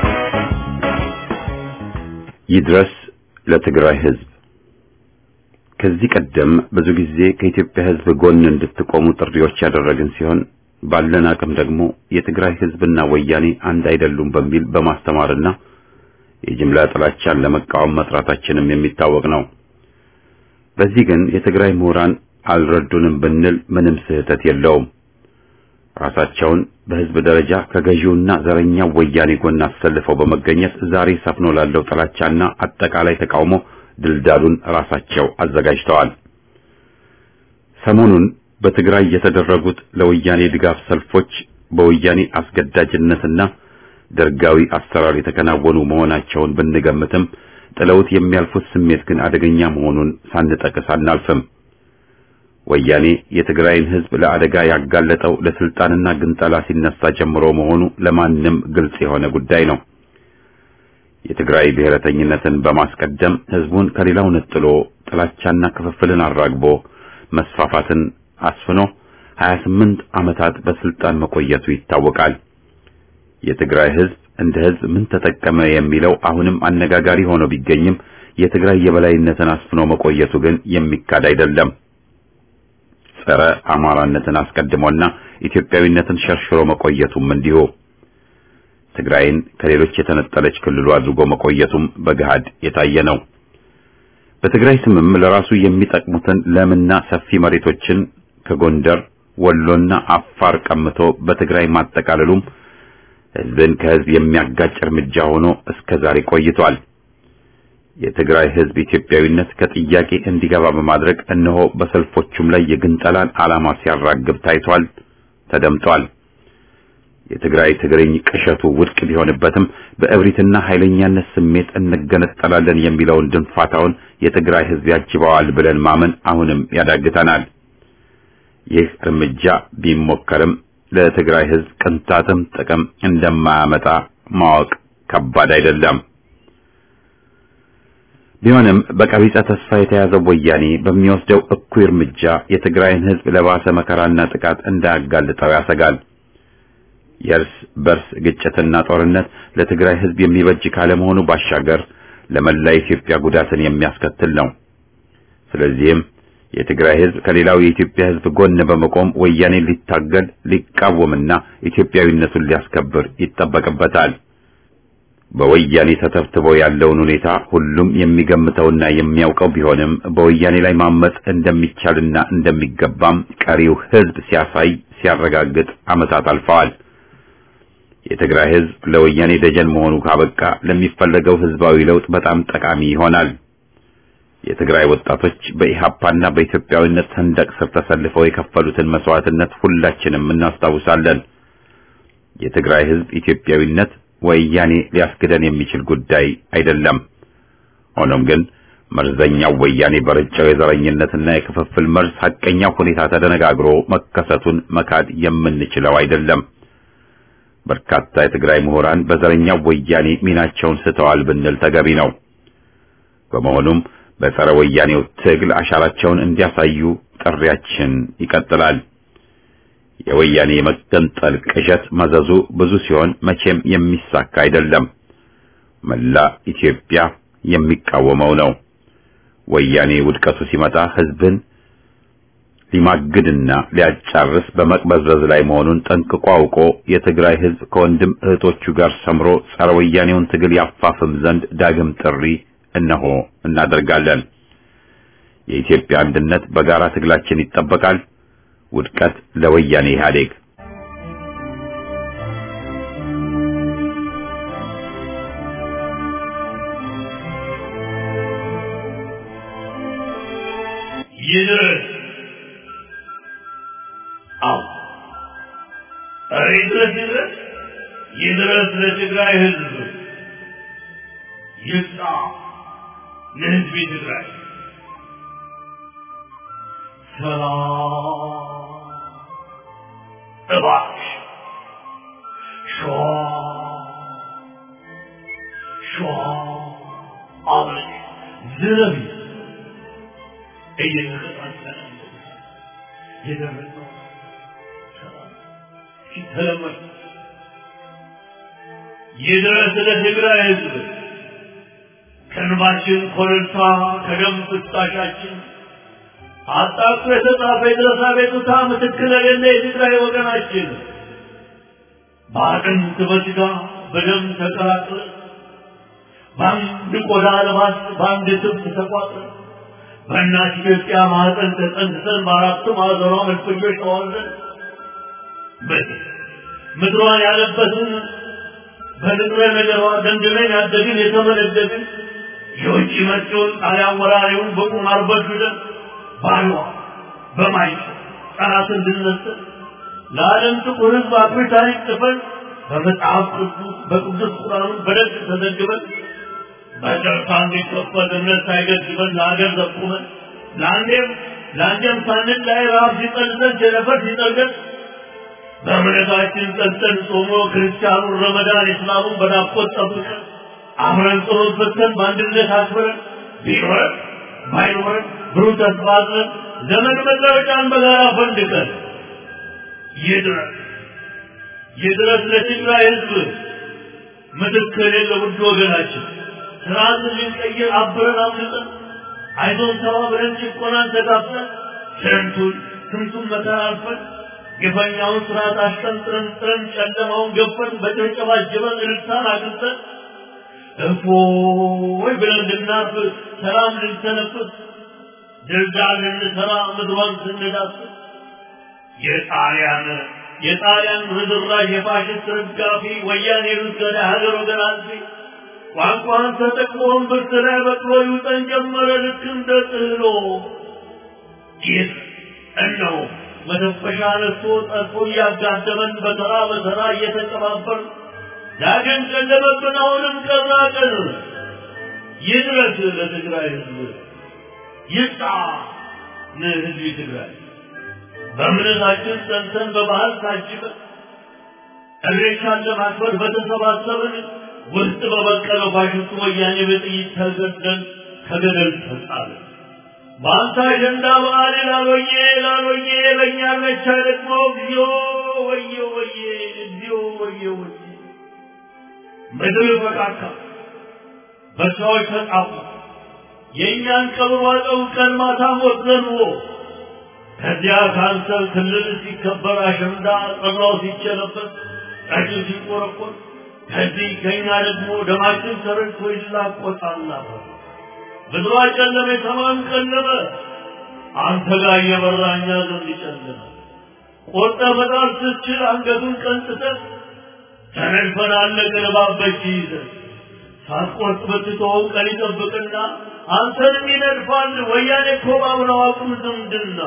S1: ይድረስ ለትግራይ ሕዝብ ከዚህ ቀደም ብዙ ጊዜ ከኢትዮጵያ ሕዝብ ጎን እንድትቆሙ ጥሪዎች ያደረግን ሲሆን ባለን አቅም ደግሞ የትግራይ ሕዝብና ወያኔ አንድ አይደሉም በሚል በማስተማርና የጅምላ ጥላቻን ለመቃወም መስራታችንም የሚታወቅ ነው። በዚህ ግን የትግራይ ምሁራን አልረዱንም ብንል ምንም ስህተት የለውም። ራሳቸውን በሕዝብ ደረጃ ከገዢውና ዘረኛው ወያኔ ጎን አሰልፈው በመገኘት ዛሬ ሰፍኖ ላለው ጥላቻና አጠቃላይ ተቃውሞ ድልዳሉን ራሳቸው አዘጋጅተዋል። ሰሞኑን በትግራይ የተደረጉት ለወያኔ ድጋፍ ሰልፎች በወያኔ አስገዳጅነትና ደርጋዊ አሰራር የተከናወኑ መሆናቸውን ብንገምትም ጥለውት የሚያልፉት ስሜት ግን አደገኛ መሆኑን ሳንጠቅስ አናልፍም። ወያኔ የትግራይን ሕዝብ ለአደጋ ያጋለጠው ለስልጣንና ግንጠላ ሲነሳ ጀምሮ መሆኑ ለማንም ግልጽ የሆነ ጉዳይ ነው። የትግራይ ብሔረተኝነትን በማስቀደም ሕዝቡን ከሌላው ነጥሎ ጥላቻና ክፍፍልን አራግቦ መስፋፋትን አስፍኖ 28 ዓመታት በስልጣን መቆየቱ ይታወቃል። የትግራይ ሕዝብ እንደ ሕዝብ ምን ተጠቀመ የሚለው አሁንም አነጋጋሪ ሆኖ ቢገኝም የትግራይ የበላይነትን አስፍኖ መቆየቱ ግን የሚካድ አይደለም። ጸረ አማራነትን አስቀድሞና ኢትዮጵያዊነትን ሸርሽሮ መቆየቱም እንዲሁ ትግራይን ከሌሎች የተነጠለች ክልሉ አድርጎ መቆየቱም በገሃድ የታየ ነው። በትግራይ ስምም ለራሱ የሚጠቅሙትን ለምና ሰፊ መሬቶችን ከጎንደር ወሎና አፋር ቀምቶ በትግራይ ማጠቃለሉም ሕዝብን ከሕዝብ የሚያጋጭ እርምጃ ሆኖ እስከ ዛሬ ቆይቷል። የትግራይ ሕዝብ ኢትዮጵያዊነት ከጥያቄ እንዲገባ በማድረግ እነሆ በሰልፎቹም ላይ የግንጠላን ዓላማ ሲያራግብ ታይቷል፣ ተደምጧል። የትግራይ ትግርኝ ቅሸቱ ውድቅ ቢሆንበትም በእብሪትና ኃይለኛነት ስሜት እንገነጠላለን የሚለውን ድንፋታውን የትግራይ ሕዝብ ያጅበዋል ብለን ማመን አሁንም ያዳግተናል። ይህ እርምጃ ቢሞከርም ለትግራይ ሕዝብ ቅንጣትም ጥቅም እንደማያመጣ ማወቅ ከባድ አይደለም። ቢሆንም በቀቢጸ ተስፋ የተያዘው ወያኔ በሚወስደው እኩይ እርምጃ የትግራይን ሕዝብ ለባሰ መከራና ጥቃት እንዳያጋልጠው ያሰጋል። የእርስ በርስ ግጭትና ጦርነት ለትግራይ ሕዝብ የሚበጅ ካለመሆኑ ባሻገር ለመላ ኢትዮጵያ ጉዳትን የሚያስከትል ነው። ስለዚህም የትግራይ ሕዝብ ከሌላው የኢትዮጵያ ሕዝብ ጎን በመቆም ወያኔን ሊታገል ሊቃወምና ኢትዮጵያዊነቱን ሊያስከብር ይጠበቅበታል። በወያኔ ተተብትቦ ያለውን ሁኔታ ሁሉም የሚገምተውና የሚያውቀው ቢሆንም በወያኔ ላይ ማመጽ እንደሚቻልና እንደሚገባም ቀሪው ሕዝብ ሲያሳይ ሲያረጋግጥ ዓመታት አልፈዋል። የትግራይ ሕዝብ ለወያኔ ደጀን መሆኑ ካበቃ ለሚፈለገው ሕዝባዊ ለውጥ በጣም ጠቃሚ ይሆናል። የትግራይ ወጣቶች በኢሃፓና በኢትዮጵያዊነት ሰንደቅ ስር ተሰልፈው የከፈሉትን መስዋዕትነት ሁላችንም እናስታውሳለን። የትግራይ ሕዝብ ኢትዮጵያዊነት ወያኔ ሊያስክደን የሚችል ጉዳይ አይደለም። ሆኖም ግን መርዘኛው ወያኔ በረጫው የዘረኝነትና የክፍፍል መርዝ ሐቀኛው ሁኔታ ተደነጋግሮ መከሰቱን መካድ የምንችለው አይደለም። በርካታ የትግራይ ምሁራን በዘረኛው ወያኔ ሚናቸውን ስተዋል ብንል ተገቢ ነው። በመሆኑም በጸረ ወያኔው ትግል አሻራቸውን እንዲያሳዩ ጥሪያችን ይቀጥላል። የወያኔ የመገንጠል ቅዠት መዘዙ ብዙ ሲሆን መቼም የሚሳካ አይደለም። መላ ኢትዮጵያ የሚቃወመው ነው። ወያኔ ውድቀቱ ሲመጣ ሕዝብን ሊማግድና ሊያጫርስ በመቅበዝበዝ ላይ መሆኑን ጠንቅቆ አውቆ የትግራይ ሕዝብ ከወንድም እህቶቹ ጋር ሰምሮ ጸረ ወያኔውን ትግል ያፋፍም ዘንድ ዳግም ጥሪ እነሆ እናደርጋለን። የኢትዮጵያ አንድነት በጋራ ትግላችን ይጠበቃል። ውድቀት ለወያኔ ኢህአዴግ።
S5: ይድረስ። አዎ ኧረ ይድረስ ይድረስ ይድረስ ለትግራይ ሕዝብ ይብቃ ለሕዝብ ትግራይ ሰላም እባክሽ ሸዋ ሸዋ አብረሽ ዝረቢ እየተቀጣጠለ የደረሰው ሰላም ሲተለመድ ይድረስ ለትግራይ ሕዝብ ከእንባችን ኮረብታ ከደም ፍሳሻችን አጣቅሶ የተጻፈ የድረሳ ቤቱታ ምትክል የሌለ የትግራይ ወገናችን በአጥንት በስጋ በደም ተቀላቅለ በአንድ ቆዳ ልባስ በአንድ ትብት ተቋጥረ በእናት ኢትዮጵያ ማህፀን ተጸንሰን በአራቱ ማዕዘኗ መልፈኞች ተዋልደን ምድሯን ያለበትን በንጥረ ነገሯ ደንድነን ያደግን የተመነደግን የውጭ መጪውን ጣሊያን ወራሪውን በቁማር በድለን ባሏ በማይ ጠላት እንድንመስል ለዓለም ጥቁር ሕዝብ አኩሪ ታሪክ ጽፈን በመጽሐፍ ቅዱስ በቅዱስ ቁርአኑ በደግ ተዘግበን በጨርታ እንዲከፈል እምነት ሳይገድበን ለሀገር ዘቁመን ለአንዴም ለአንዴም ሳንን ላይ ረሃብ ሲጠልዘን ቸነፈር ሲጠልገን በእምነታችን ጸንተን ጾሞ ክርስቲያኑን ረመዳን እስላሙን በናፍቆት ጠብቀን አብረን ጸሎት ፈተን በአንድነት አክብረን ቢኖረን ባይኖረን ብሩህ ተስፋ አዝነን ዘመን መለወጫን በጋራ ፈንድቀን ይድረስ ይድረስ ለትግራይ ህዝብ ምትክ የሌለ ውድ ወገናችን ስርዓት ልንቀይር አብረን አምልጠን አይዞን ተባብረን ጭቆናን ተጋፍተን ስንቱን ስንቱን መከራ አልፈን ግፈኛውን ስርዓት አሽቀንጥረን ጥረን ጨለማውን ገፈን በጭብጨባ ጅበን እልልታን አግኝተን እፎይ ብለን እንድናርፍ ሰላም ልንተነፍስ ድልዳል ልንሰራ ምድሯን ስንዳስስ የጣሊያን የጣሊያን ርዝራዥ የፋሽስት ርጋፊ ወያኔ ሩስገዳ ሀገር ወገን አልፊ ቋንቋን ተጠቅሞ እምብርት ላይ በቅሎ ይውጠን ጀመረ ልክ እንደ ጥህሎ ይህ እነሆ መተንፈሻ ነስቶ ጠልፎ እያጋደመን በተራ በተራ እየተቀባበር ዳግም ጨለመብን አሁንም ቀራ ቀን ይድረስ ለትግራይ ህዝብ ይጣ ለህዝብ ትግራይ በእምነታችን ጸንተን በባህል ታጅበን እሬቻን ለማክበር በተሰባሰብን ውስጥ በበቀለው ፋሽስቱ ወያኔ በጥይት ተገደል ከገደል ተጣለ። በአንተ አጀንዳ በዓል ላሎዬ ላሎዬ በእኛ መቻ ደግሞ እግዚኦ ወየ ወየ እግዚኦ ወየ ወየ ምድር በቃካ በሰዎች ተጣፉ። የእኛን ቀብር ዋጠው ቀን ማታ ሞት ዘንቦ ከዚያ ካንሰር ክልል ሲከበር አሸንዳ ጠላው ሲቸለበት ጠጅ ሲቆረቆር ከዚህ ከኛ ደግሞ ደማችን ተረድቶ ይላቆጣል ምድሯ ጨለመ፣ ሰማዩም ጨለመ። አንተ ጋር እየበራ እኛ ዘንድ ጨለመ። ቆርጠ መጣል ስትችል አንገቱን ቀንጥተን ተነድፈን አለቅን ባበጅ ይዘን ሳትቆርጥ ብትተወው ቀን ይጠብቅና አንተንም ይነድፋል። ወያኔ እኮ ባብረው አቁም ዝምድና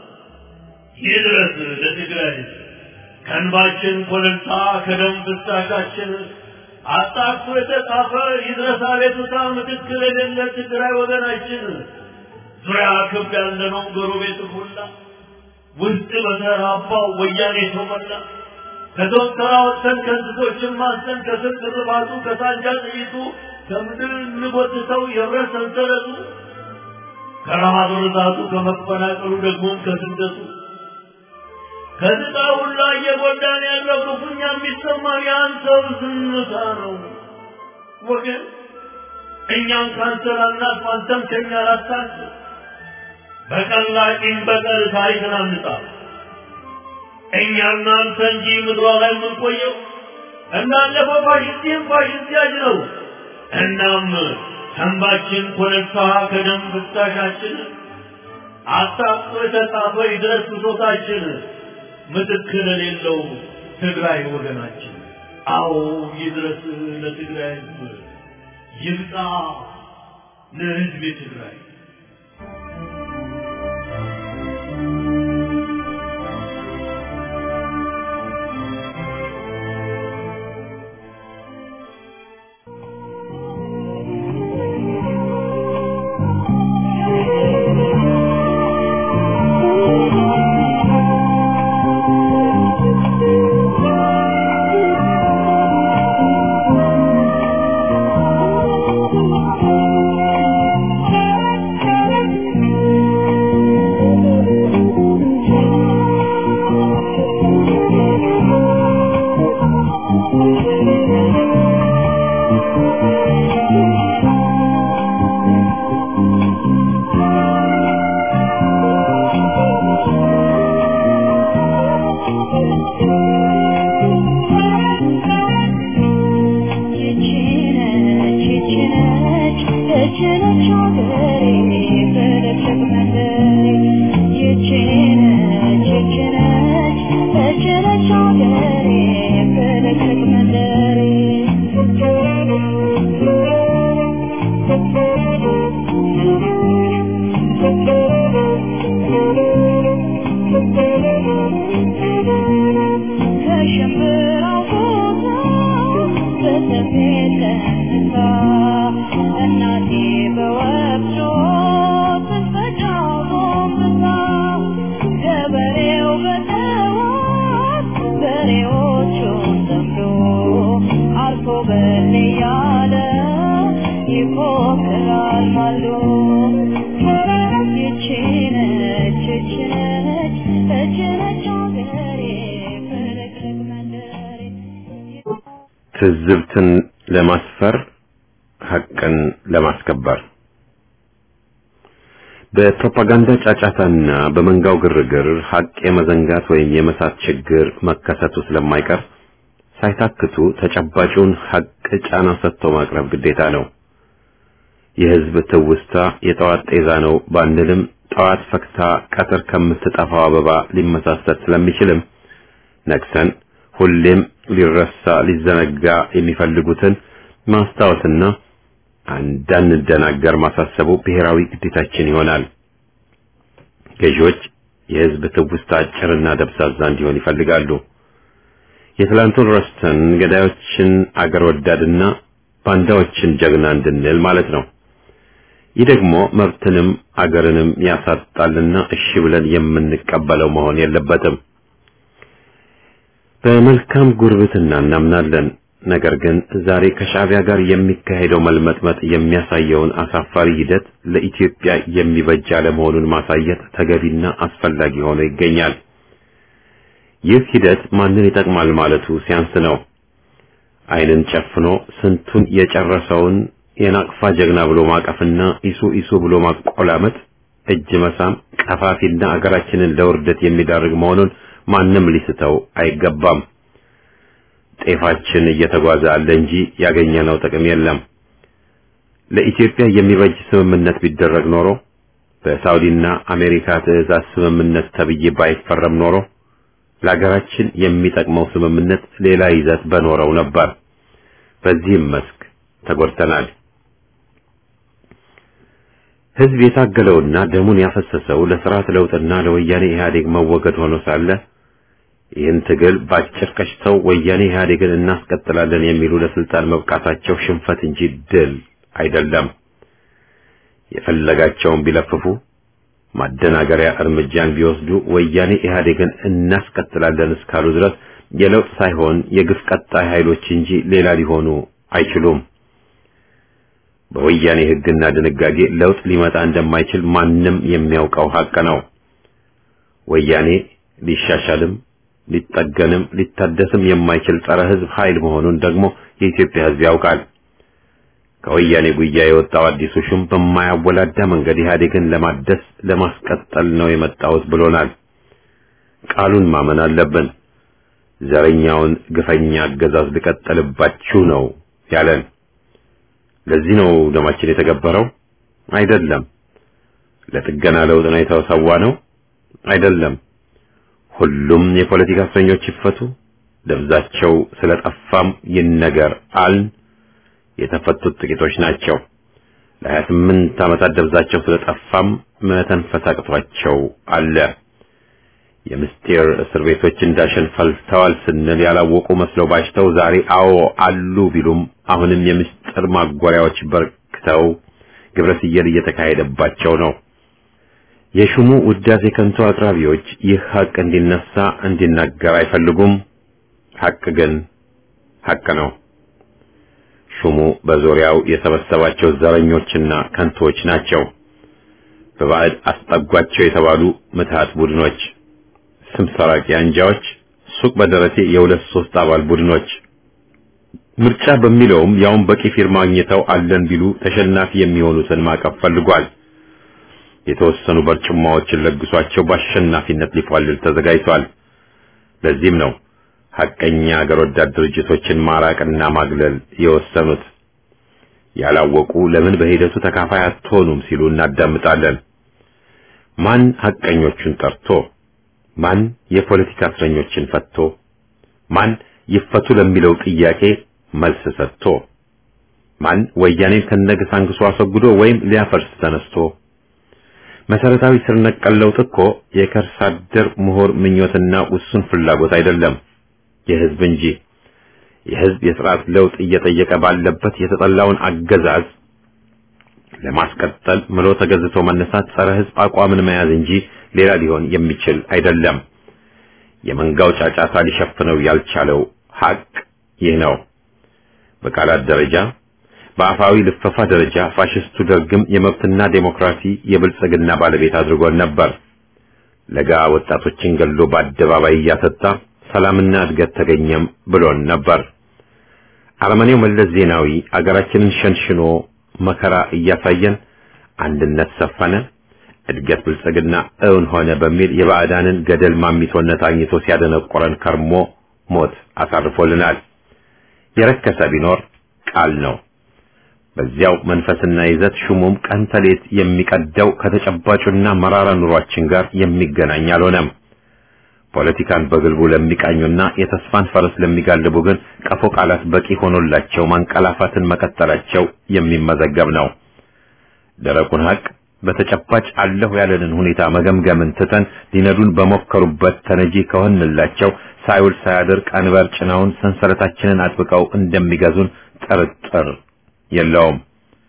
S5: ይድረስ ለትግራይ ከእንባችን ኮለልታ ከደም ፍሳሻችን አጣቅሶ የተጻፈ ይድረስ አቤቱታ ምትክል የሌለ ትግራይ ወገናችን ዙሪያ ክብ ያለነው ጎረቤት ሁላ ውስጥ በተራባው ወያኔ ተሞላ ከዶክተራ ወጥተን ከእንስሶችን ማስተን ከስር ግርባቱ ከሳንጃ ጥይቱ ከምድር እንጎትተው የብረት ሰንሰለቱ ከረሃብ ርዛቱ ከመፈናቀሉ ደግሞም ከስደቱ ከዝቃ ሁላ እየጎዳን ያለው ክፉኛ የሚሰማን የአንተው ዝምታ ነው ወገን። እኛም ካንተን አናት አንተም ከኛ ላታንስ በቀላቂም በቀል ታሪክን አንጻ እኛና አንተ እንጂ ምድሯ ላይ የምንቆየው እንዳለፈው ፋሽስቲም ፋሽስት ያጅ ነው። እናም ተንባችን ኮለልታ ከደም ፍሳሻችን አጣፍጦ የተጻፈ ይድረስ ብሶታችን ምትክል የሌለው ትግራይ ወገናችን። አዎ ይድረስ ለትግራይ ሕዝብ ይብቃ ለሕዝብ ትግራይ።
S6: Thank you.
S1: ትዝብትን ለማስፈር ሐቅን ለማስከበር በፕሮፓጋንዳ ጫጫታና በመንጋው ግርግር ሐቅ የመዘንጋት ወይም የመሳት ችግር መከሰቱ ስለማይቀር ሳይታክቱ ተጨባጩን ሐቅ ጫና ሰጥቶ ማቅረብ ግዴታ ነው። የሕዝብ ትውስታ የጠዋት ጤዛ ነው ባንልም ጠዋት ፈክታ ቀትር ከምትጠፋው አበባ ሊመሳሰል ስለሚችልም ነቅሰን ሁሌም ሊረሳ ሊዘነጋ የሚፈልጉትን ማስታወስና እንዳንደናገር ማሳሰቡ ብሔራዊ ግዴታችን ይሆናል። ገዢዎች የሕዝብ ትውስታ አጭርና ደብዛዛ እንዲሆን ይፈልጋሉ። የትላንቱን ረስተን ገዳዮችን አገር ወዳድና ባንዳዎችን ጀግና እንድንል ማለት ነው። ይህ ደግሞ መብትንም አገርንም ያሳጣልና እሺ ብለን የምንቀበለው መሆን የለበትም። በመልካም ጉርብትና እናምናለን። ነገር ግን ዛሬ ከሻዕቢያ ጋር የሚካሄደው መልመጥመጥ የሚያሳየውን አሳፋሪ ሂደት ለኢትዮጵያ የሚበጅ አለመሆኑን ማሳየት ተገቢና አስፈላጊ ሆኖ ይገኛል። ይህ ሂደት ማንን ይጠቅማል ማለቱ ሲያንስ ነው። ዓይንን ጨፍኖ ስንቱን የጨረሰውን የናቅፋ ጀግና ብሎ ማቀፍና ኢሱ ኢሱ ብሎ ማቆላመጥ፣ እጅ መሳም ቀፋፊና አገራችንን ለውርደት የሚዳርግ መሆኑን ማንም ሊስተው አይገባም። ጤፋችን እየተጓዘ አለ እንጂ ያገኘነው ጥቅም የለም። ለኢትዮጵያ የሚበጅ ስምምነት ቢደረግ ኖሮ በሳውዲና አሜሪካ ትዕዛዝ ስምምነት ተብዬ ባይፈረም ኖሮ ለሀገራችን የሚጠቅመው ስምምነት ሌላ ይዘት በኖረው ነበር። በዚህም መስክ ተጎድተናል። ሕዝብ የታገለውና ደሙን ያፈሰሰው ለስርዓት ለውጥና ለወያኔ ኢህአዴግ መወገድ ሆኖ ሳለ ይህን ትግል ባጭር ቀጭተው ወያኔ ኢህአዴግን እናስቀጥላለን የሚሉ ለስልጣን መብቃታቸው ሽንፈት እንጂ ድል አይደለም። የፈለጋቸውን ቢለፍፉ ማደናገሪያ እርምጃን ቢወስዱ ወያኔ ኢህአዴግን እናስቀጥላለን እስካሉ ድረስ የለውጥ ሳይሆን የግፍ ቀጣይ ኃይሎች እንጂ ሌላ ሊሆኑ አይችሉም። በወያኔ ሕግና ድንጋጌ ለውጥ ሊመጣ እንደማይችል ማንም የሚያውቀው ሀቅ ነው። ወያኔ ሊሻሻልም ሊጠገንም ሊታደስም የማይችል ጸረ ሕዝብ ኃይል መሆኑን ደግሞ የኢትዮጵያ ሕዝብ ያውቃል። ከወያኔ ጉያ የወጣው አዲሱ ሹም በማያወላዳ መንገድ ኢህአዴግን ለማደስ ለማስቀጠል ነው የመጣሁት ብሎናል። ቃሉን ማመን አለብን። ዘረኛውን ግፈኛ አገዛዝ ልቀጥልባችሁ ነው ያለን። ለዚህ ነው ደማችን የተገበረው? አይደለም። ለጥገና ለውጥ ነው የተሰዋ ነው? አይደለም። ሁሉም የፖለቲካ እስረኞች ይፈቱ፣ ደብዛቸው ስለጠፋም ይነገር አልን። የተፈቱት ጥቂቶች ናቸው። ለሀያ ስምንት ዓመታት ደብዛቸው ስለጠፋም መተንፈስ አቅቷቸው አለ። የምስጢር እስር ቤቶች እንዳሸን ፈልተዋል ስንል ያላወቁ መስለው ባሽተው ዛሬ አዎ አሉ ቢሉም አሁንም የምስጢር ማጎሪያዎች በርክተው ግብረ ስየል እየተካሄደባቸው ነው። የሹሙ ውዳሴ ከንቱ አቅራቢዎች ይህ ሀቅ እንዲነሳ እንዲናገር አይፈልጉም። ሀቅ ግን ሀቅ ነው። ሹሙ በዙሪያው የሰበሰባቸው ዘረኞችና ከንቶች ናቸው። በባዕድ አስጠጓቸው የተባሉ ምትሃት ቡድኖች፣ ስም ሰራቂ አንጃዎች፣ ሱቅ በደረቴ የሁለት ሶስት አባል ቡድኖች ምርጫ በሚለውም ያውን በቂ ፊርማ አግኝተው አለን ቢሉ ተሸናፊ የሚሆኑትን ማቀፍ ፈልጓል። የተወሰኑ በርጭማዎችን ለግሷቸው በአሸናፊነት ሊፏልል ተዘጋጅቷል። ለዚህም ነው ሐቀኛ አገር ወዳድ ድርጅቶችን ማራቅና ማግለል የወሰኑት። ያላወቁ ለምን በሂደቱ ተካፋይ አትሆኑም ሲሉ እናዳምጣለን። ማን ሐቀኞቹን ጠርቶ፣ ማን የፖለቲካ እስረኞችን ፈቶ፣ ማን ይፈቱ ለሚለው ጥያቄ መልስ ሰጥቶ፣ ማን ወያኔን ከነገሳንግሱ አስወግዶ ወይም ሊያፈርስ ተነስቶ? መሰረታዊ ስር ነቀል ለውጥ እኮ የከርሰ አደር ምሁር ምኞትና ውሱን ፍላጎት አይደለም፣ የህዝብ እንጂ። የህዝብ የስርዓት ለውጥ እየጠየቀ ባለበት የተጠላውን አገዛዝ ለማስቀጠል ምሎ ተገዝቶ መነሳት ጸረ ህዝብ አቋምን መያዝ እንጂ ሌላ ሊሆን የሚችል አይደለም። የመንጋው ጫጫታ ሊሸፍነው ያልቻለው ሀቅ ይህ ነው። በቃላት ደረጃ በአፋዊ ልፈፋ ደረጃ ፋሽስቱ ደርግም የመብትና ዴሞክራሲ የብልጽግና ባለቤት አድርጎን ነበር። ለጋ ወጣቶችን ገሎ በአደባባይ እያሰጣ ሰላምና እድገት ተገኘም ብሎን ነበር። አረመኔው መለስ ዜናዊ አገራችንን ሸንሽኖ መከራ እያሳየን አንድነት ሰፈነ፣ እድገት ብልጽግና እውን ሆነ በሚል የባዕዳንን ገደል ማሚቶነት አግኝቶ ሲያደነቆረን ከርሞ ሞት አሳርፎልናል። የረከሰ ቢኖር ቃል ነው። በዚያው መንፈስና ይዘት ሹሙም ቀን ተሌት የሚቀደው ከተጨባጩና መራራ ኑሯችን ጋር የሚገናኝ አልሆነም። ፖለቲካን በግልቡ ለሚቃኙና የተስፋን ፈረስ ለሚጋልቡ ግን ቀፎ ቃላት በቂ ሆኖላቸው ማንቀላፋትን መቀጠላቸው የሚመዘገብ ነው። ደረቁን ሀቅ በተጨባጭ አለሁ ያለንን ሁኔታ መገምገምን ትተን ሊነዱን በሞከሩበት ተነጂ ከሆንላቸው ሳይውል ሳያድር ቀንበር ጭነውን ሰንሰለታችንን አጥብቀው እንደሚገዙን ጥርጥር የለውም።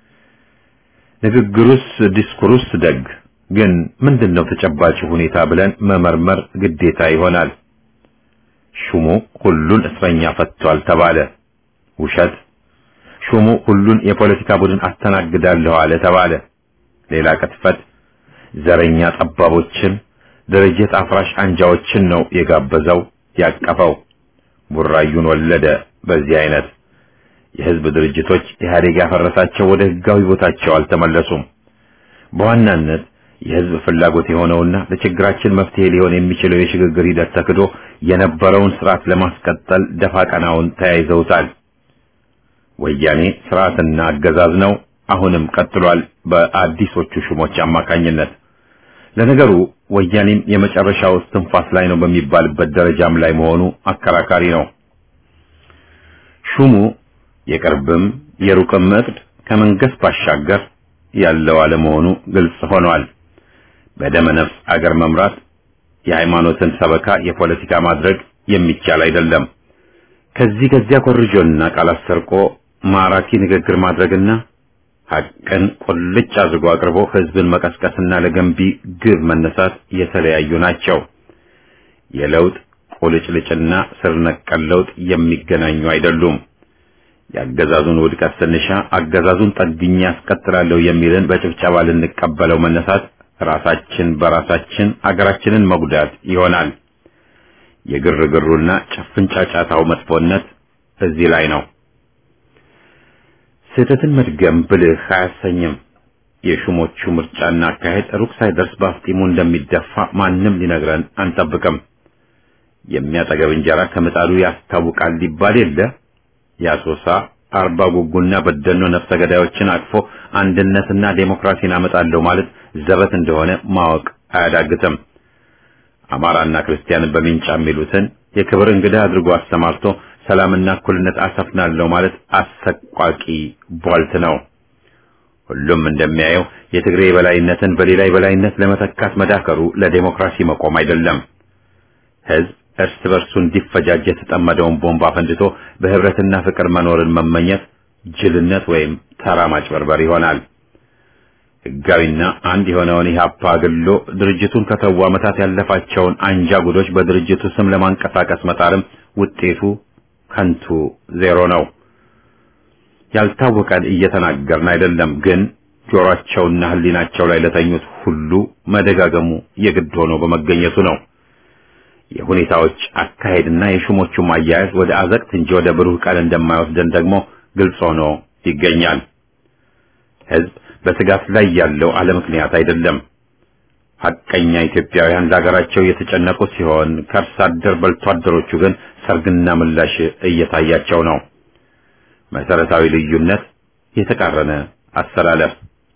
S1: ንግግሩስ ዲስኩሩስ ደግ ግን ምንድነው ተጨባጭ ሁኔታ ብለን መመርመር ግዴታ ይሆናል። ሹሙ ሁሉን እስረኛ ፈቷል ተባለ፣ ውሸት። ሹሙ ሁሉን የፖለቲካ ቡድን አስተናግዳለሁ አለ ተባለ፣ ሌላ ቅጥፈት። ዘረኛ ጠባቦችን፣ ድርጅት አፍራሽ አንጃዎችን ነው የጋበዘው ያቀፈው። ቡራዩን ወለደ። በዚህ አይነት የህዝብ ድርጅቶች ኢህአዴግ ያፈረሳቸው ወደ ህጋዊ ቦታቸው አልተመለሱም። በዋናነት የህዝብ ፍላጎት የሆነውና ለችግራችን መፍትሄ ሊሆን የሚችለው የሽግግር ሂደት ተክዶ የነበረውን ስርዓት ለማስቀጠል ደፋ ቀናውን ተያይዘውታል። ወያኔ ስርዓትና አገዛዝ ነው፣ አሁንም ቀጥሏል በአዲሶቹ ሹሞች አማካኝነት። ለነገሩ ወያኔም የመጨረሻው እስትንፋስ ላይ ነው በሚባልበት ደረጃም ላይ መሆኑ አከራካሪ ነው። ሹሙ የቅርብም የሩቅም እቅድ ከመንግስት ባሻገር ያለው አለመሆኑ ግልጽ ሆኗል። በደመ ነፍስ አገር መምራት የሃይማኖትን ሰበካ የፖለቲካ ማድረግ የሚቻል አይደለም። ከዚህ ከዚያ ኮርጆና ቃላት ሰርቆ ማራኪ ንግግር ማድረግና ሐቅን ቁልጭ አድርጎ አቅርቦ ህዝብን መቀስቀስና ለገንቢ ግብ መነሳት የተለያዩ ናቸው። የለውጥ ቁልጭልጭና ስር ነቀል ለውጥ የሚገናኙ አይደሉም። የአገዛዙን ውድቀት ስንሻ አገዛዙን ጠግኜ ያስቀጥላለሁ የሚልን በጭብጨባ ልንቀበለው መነሳት ራሳችን በራሳችን አገራችንን መጉዳት ይሆናል። የግርግሩና ጭፍን ጫጫታው መጥፎነት እዚህ ላይ ነው። ስህተትን መድገም ብልህ አያሰኝም። የሹሞቹ ምርጫና አካሄድ ሩቅ ሳይደርስ በአፍጢሙ እንደሚደፋ ማንም ሊነግረን አንጠብቅም። የሚያጠገብ እንጀራ ከምጣዱ ያስታውቃል ሊባል የለ የአሶሳ አርባ ጉጉና በደኖ ነፍሰ ገዳዮችን አቅፎ አንድነትና ዴሞክራሲን አመጣለሁ ማለት ዘበት እንደሆነ ማወቅ አያዳግትም። አማራና ክርስቲያንን በሚንጫ የሚሉትን የክብር እንግዳ አድርጎ አስተማርቶ ሰላምና እኩልነት አሰፍናለሁ ማለት አሰቋቂ ቧልት ነው። ሁሉም እንደሚያየው የትግሬ የበላይነትን በሌላ የበላይነት ለመተካት መዳከሩ ለዴሞክራሲ መቆም አይደለም። ህዝብ እርስ በርሱ እንዲፈጃጅ የተጠመደውን ቦምብ አፈንድቶ በህብረትና ፍቅር መኖርን መመኘት ጅልነት ወይም ተራ ማጭበርበር ይሆናል። ህጋዊና አንድ የሆነውን ኢህአፓ አግሎ ድርጅቱን ከተው ዓመታት ያለፋቸውን አንጃ ጉዶች በድርጅቱ ስም ለማንቀሳቀስ መጣርም ውጤቱ ከንቱ ዜሮ ነው። ያልታወቀን እየተናገርን አይደለም፣ ግን ጆሮአቸውና ህሊናቸው ላይ ለተኙት ሁሉ መደጋገሙ የግድ ሆኖ በመገኘቱ ነው። የሁኔታዎች አካሄድና የሹሞቹም አያያዝ ወደ አዘቅት እንጂ ወደ ብሩህ ቀን እንደማይወስደን ደግሞ ግልጽ ሆኖ ይገኛል። ህዝብ በስጋት ላይ ያለው አለ ምክንያት አይደለም። ሐቀኛ ኢትዮጵያውያን ለሀገራቸው የተጨነቁ ሲሆን ከርስ አደር በልቶ አደሮቹ ግን ሰርግና ምላሽ እየታያቸው ነው። መሰረታዊ ልዩነት፣ የተቃረነ አሰላለፍ።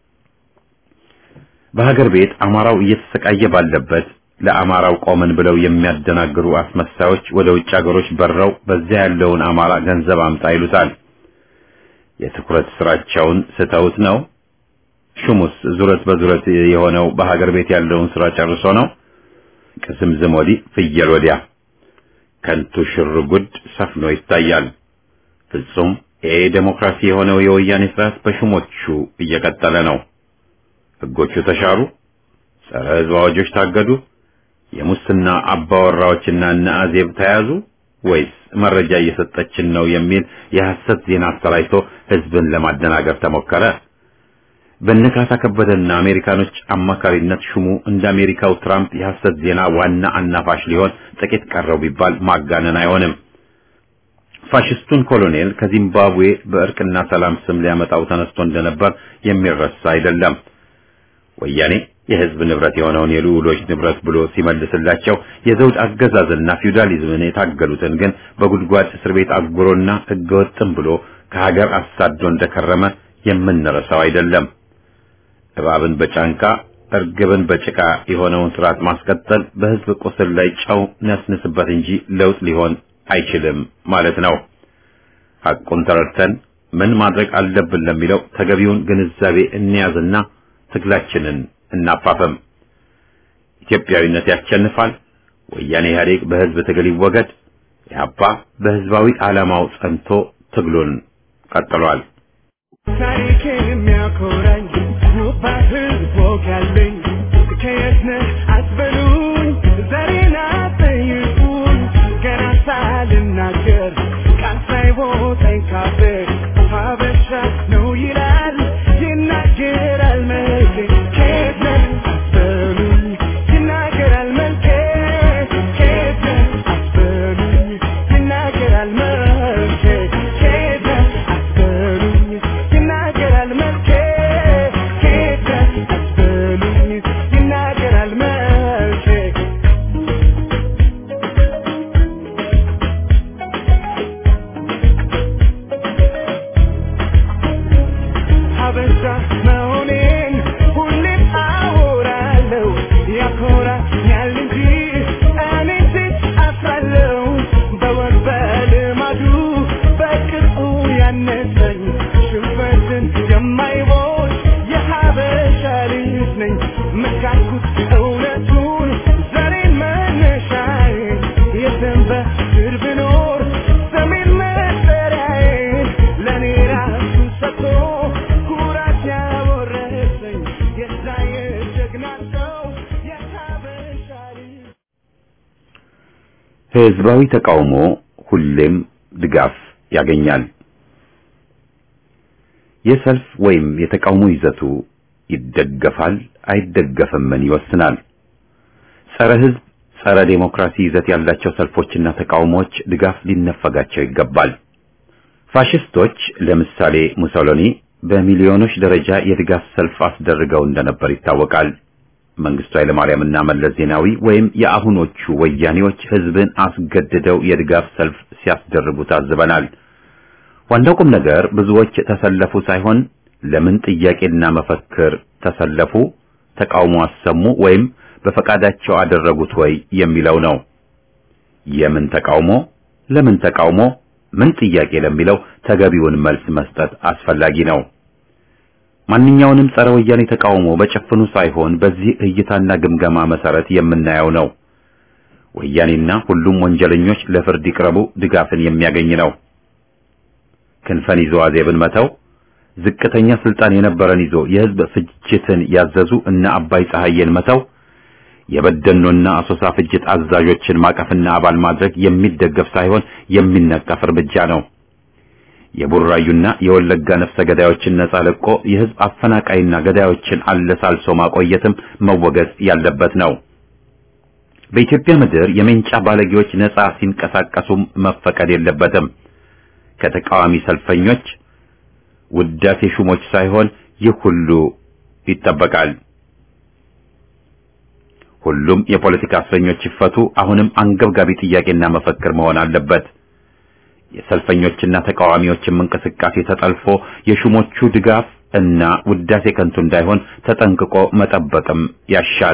S1: በሀገር ቤት አማራው እየተሰቃየ ባለበት ለአማራው ቆምን ብለው የሚያደናግሩ አስመሳዮች ወደ ውጭ ሀገሮች በረው በዚያ ያለውን አማራ ገንዘብ አምጣ ይሉታል። የትኩረት ስራቸውን ስተውት ነው? ሹሙስ ዙረት በዙረት የሆነው በሀገር ቤት ያለውን ስራ ጨርሶ ነው? ቅዝምዝም ወዲህ ፍየል ወዲያ ከንቱ ሽርጉድ ሰፍኖ ይታያል። ፍጹም ይሄ ዴሞክራሲ የሆነው የወያኔ ስርዓት በሹሞቹ እየቀጠለ ነው። ህጎቹ ተሻሩ፣ ጸረ ህዝብ አዋጆች ታገዱ፣ የሙስና አባወራዎችና እነ አዜብ ተያዙ ወይስ መረጃ እየሰጠችን ነው የሚል የሐሰት ዜና አሰራጭቶ ህዝብን ለማደናገር ተሞከረ? በነካሳ ከበደና አሜሪካኖች አማካሪነት ሹሙ እንደ አሜሪካው ትራምፕ የሐሰት ዜና ዋና አናፋሽ ሊሆን ጥቂት ቀረው ቢባል ማጋነን አይሆንም። ፋሽስቱን ኮሎኔል ከዚምባብዌ በእርቅና ሰላም ስም ሊያመጣው ተነስቶ እንደነበር የሚረሳ አይደለም። ወያኔ የህዝብ ንብረት የሆነውን የልዑሎች ንብረት ብሎ ሲመልስላቸው የዘውድ አገዛዝና ፊውዳሊዝምን የታገሉትን ግን በጉድጓድ እስር ቤት አጉሮና ህገወጥም ብሎ ከሀገር አሳዶ እንደከረመ የምንረሳው አይደለም። እባብን በጫንቃ እርግብን በጭቃ የሆነውን ስርዓት ማስቀጠል በህዝብ ቁስል ላይ ጨው ነስንስበት እንጂ ለውጥ ሊሆን አይችልም ማለት ነው። ሐቁን ተረድተን ምን ማድረግ አለብን ለሚለው ተገቢውን ግንዛቤ እንያዝና ትግላችንን እናፋፈም። ኢትዮጵያዊነት ያሸንፋል። ወያኔ ኢህአዴግ በህዝብ ትግል ይወገድ። ኢህአፓ በህዝባዊ ዓላማው ጸንቶ ትግሉን ቀጥሏል።
S4: ታሪክ የሚያኮራኝ ውባ ህዝብ ወግ ያለኝ ከየት ነህ አትበሉኝ፣ ዛሬን አትጠይቁኝ። ገና ሳልናገር ቃል ሳይወጣኝ ካፌ ሀበሻ ነው ይላል ይናገራል መልኬ። ከየት ነህ አትበሉኝ፣ ይናገራል መልኬ። ከየት ነህ አትበሉኝ፣ ይናገራል መልኬ። ከየት ነህ አትበሉኝ፣ ይናገራል መልኬ። ከየት ነህ አትበሉኝ፣ ይናገራል መልኬ። ሀበሻ መሆኔን ሁሌም አወራለሁ። ያኮራኛል እንጂ እኔ ሴት አፍራለሁ። በወግ በልማዱ በቅርጹ ያነሰኝ ሽንፈትን የማይቦት የሀበሻ ልጅ ነኝ። መካኩት እውነቱን ዛሬን መነሻዬ የሰንበት ስር ብኖር ሰሜን መጠሪያዬ ለእኔ ራሱ ሰጥቶ ኩራት ያወረሰኝ የዛ የጀግና ሰው የሀበሻ ልጅ
S1: ህዝባዊ ተቃውሞ ሁሌም ድጋፍ ያገኛል። የሰልፍ ወይም የተቃውሞ ይዘቱ ይደገፋል አይደገፍምን ይወስናል። ጸረ ህዝብ፣ ጸረ ዴሞክራሲ ይዘት ያላቸው ሰልፎችና ተቃውሞዎች ድጋፍ ሊነፈጋቸው ይገባል። ፋሽስቶች ለምሳሌ ሙሶሎኒ በሚሊዮኖች ደረጃ የድጋፍ ሰልፍ አስደርገው እንደነበር ይታወቃል። መንግስቱ ኃይለማርያምና መለስ ዜናዊ ወይም የአሁኖቹ ወያኔዎች ህዝብን አስገድደው የድጋፍ ሰልፍ ሲያስደርጉ ታዝበናል። ዋናው ቁም ነገር ብዙዎች ተሰለፉ ሳይሆን ለምን ጥያቄና መፈክር ተሰለፉ፣ ተቃውሞ አሰሙ ወይም በፈቃዳቸው አደረጉት ወይ የሚለው ነው። የምን ተቃውሞ፣ ለምን ተቃውሞ፣ ምን ጥያቄ ለሚለው ተገቢውን መልስ መስጠት አስፈላጊ ነው። ማንኛውንም ጸረ ወያኔ ተቃውሞ በጭፍኑ ሳይሆን በዚህ እይታና ግምገማ መሰረት የምናየው ነው። ወያኔና ሁሉም ወንጀለኞች ለፍርድ ይቅረቡ ድጋፍን የሚያገኝ ነው። ክንፈን ይዞ አዜብን መተው፣ ዝቅተኛ ስልጣን የነበረን ይዞ የህዝብ ፍጅትን ያዘዙ እነ አባይ ፀሐዬን መተው፣ የበደኖና አሶሳ ፍጅት አዛዦችን ማቀፍና አባል ማድረግ የሚደገፍ ሳይሆን የሚነቀፍ እርምጃ ነው። የቡራዩና የወለጋ ነፍሰ ገዳዮችን ነጻ ለቆ የህዝብ አፈናቃይና ገዳዮችን አለሳልሶ ማቆየትም መወገዝ ያለበት ነው። በኢትዮጵያ ምድር የሜንጫ ባለጌዎች ነጻ ሲንቀሳቀሱም መፈቀድ የለበትም። ከተቃዋሚ ሰልፈኞች ውዳሴ ሹሞች ሳይሆን ይህ ሁሉ ይጠበቃል። ሁሉም የፖለቲካ እስረኞች ይፈቱ አሁንም አንገብጋቢ ጥያቄና መፈክር መሆን አለበት። የሰልፈኞችና ተቃዋሚዎችም እንቅስቃሴ ተጠልፎ የሹሞቹ ድጋፍ እና ውዳሴ ከንቱ እንዳይሆን ተጠንቅቆ መጠበቅም ያሻል።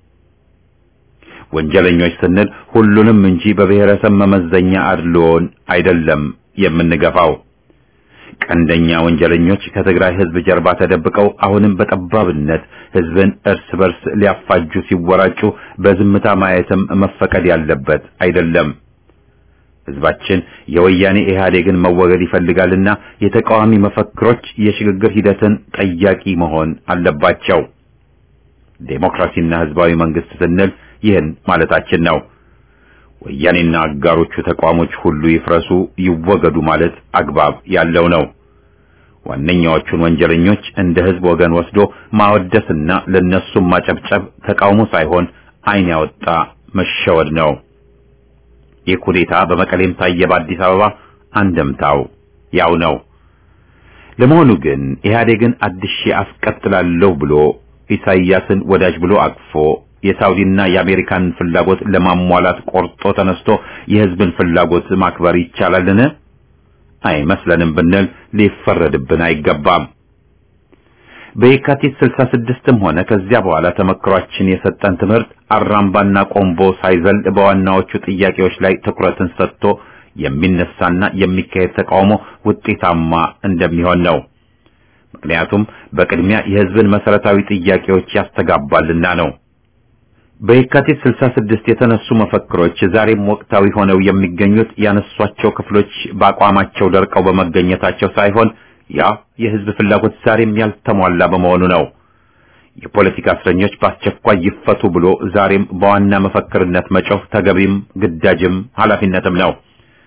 S1: ወንጀለኞች ስንል ሁሉንም እንጂ በብሔረሰብ መመዘኛ አድልዎን አይደለም የምንገፋው። ቀንደኛ ወንጀለኞች ከትግራይ ህዝብ ጀርባ ተደብቀው አሁንም በጠባብነት ህዝብን እርስ በርስ ሊያፋጁ ሲወራጩ በዝምታ ማየትም መፈቀድ ያለበት አይደለም። ህዝባችን የወያኔ ኢህአዴግን መወገድ ይፈልጋልና የተቃዋሚ መፈክሮች የሽግግር ሂደትን ጠያቂ መሆን አለባቸው። ዴሞክራሲና ህዝባዊ መንግስት ስንል ይህን ማለታችን ነው። ወያኔና አጋሮቹ ተቋሞች ሁሉ ይፍረሱ፣ ይወገዱ ማለት አግባብ ያለው ነው። ዋነኛዎቹን ወንጀለኞች እንደ ህዝብ ወገን ወስዶ ማወደስና ለነሱም ማጨብጨብ ተቃውሞ ሳይሆን ዓይን ያወጣ መሸወድ ነው። ይህ ኩዴታ በመቀሌም ታየ፣ በአዲስ አበባ አንደምታው ያው ነው። ለመሆኑ ግን ኢህአዴግን አድሼ አስቀጥላለሁ ብሎ ኢሳይያስን ወዳጅ ብሎ አቅፎ የሳውዲና የአሜሪካን ፍላጎት ለማሟላት ቆርጦ ተነስቶ የህዝብን ፍላጎት ማክበር ይቻላልን? አይመስለንም ብንል ሊፈረድብን አይገባም። በየካቲት 66ም ሆነ ከዚያ በኋላ ተመክሯችን የሰጠን ትምህርት አራምባና ቆምቦ ሳይዘል በዋናዎቹ ጥያቄዎች ላይ ትኩረትን ሰጥቶ የሚነሳና የሚካሄድ ተቃውሞ ውጤታማ እንደሚሆን ነው። ምክንያቱም በቅድሚያ የህዝብን መሰረታዊ ጥያቄዎች ያስተጋባልና ነው። በየካቲት 66 የተነሱ መፈክሮች ዛሬም ወቅታዊ ሆነው የሚገኙት ያነሷቸው ክፍሎች በአቋማቸው ደርቀው በመገኘታቸው ሳይሆን ያ የህዝብ ፍላጎት ዛሬም ያልተሟላ በመሆኑ ነው። የፖለቲካ እስረኞች በአስቸኳይ ይፈቱ ብሎ ዛሬም በዋና መፈክርነት መጮህ ተገቢም ግዳጅም ኃላፊነትም ነው።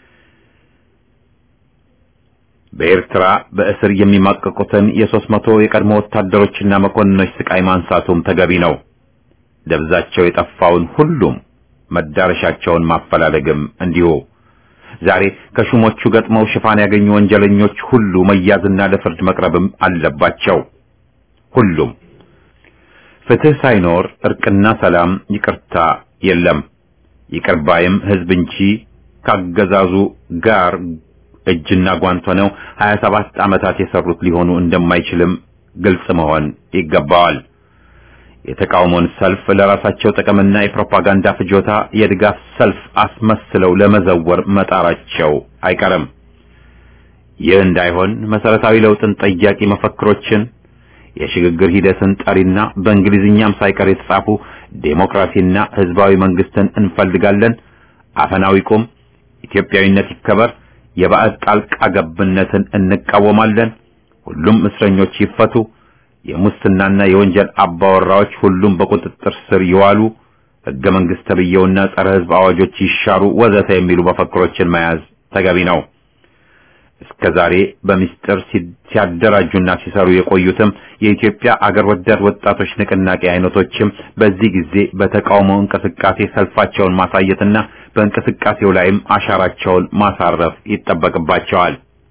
S1: በኤርትራ በእስር የሚማቀቁትን የሦስት መቶ የቀድሞ ወታደሮችና መኮንኖች ስቃይ ማንሳቱም ተገቢ ነው። ደብዛቸው የጠፋውን ሁሉም መዳረሻቸውን ማፈላለግም እንዲሁ። ዛሬ ከሹሞቹ ገጥመው ሽፋን ያገኙ ወንጀለኞች ሁሉ መያዝና ለፍርድ መቅረብም አለባቸው። ሁሉም ፍትህ ሳይኖር እርቅና ሰላም፣ ይቅርታ የለም። ይቅር ባይም ህዝብ እንጂ ካገዛዙ ጋር እጅና ጓንት ሆነው 27 ዓመታት የሰሩት ሊሆኑ እንደማይችልም ግልጽ መሆን ይገባዋል። የተቃውሞን ሰልፍ ለራሳቸው ጥቅምና የፕሮፓጋንዳ ፍጆታ የድጋፍ ሰልፍ አስመስለው ለመዘወር መጣራቸው አይቀርም። ይህ እንዳይሆን መሰረታዊ ለውጥን ጠያቂ መፈክሮችን፣ የሽግግር ሂደትን ጠሪና በእንግሊዝኛም ሳይቀር የተጻፉ ዴሞክራሲና ህዝባዊ መንግስትን እንፈልጋለን፣ አፈናው ይቁም፣ ኢትዮጵያዊነት ይከበር፣ የባዕድ ጣልቃ ገብነትን እንቃወማለን፣ ሁሉም እስረኞች ይፈቱ የሙስናና የወንጀል አባወራዎች ሁሉም በቁጥጥር ስር ይዋሉ፣ ህገ መንግስት ተብየውና ጸረ ህዝብ አዋጆች ይሻሩ፣ ወዘተ የሚሉ መፈክሮችን መያዝ ተገቢ ነው። እስከ ዛሬ በሚስጥር ሲያደራጁና ሲሰሩ የቆዩትም የኢትዮጵያ አገር ወዳድ ወጣቶች ንቅናቄ አይነቶችም በዚህ ጊዜ በተቃውሞ እንቅስቃሴ ሰልፋቸውን ማሳየትና በእንቅስቃሴው ላይም አሻራቸውን ማሳረፍ ይጠበቅባቸዋል።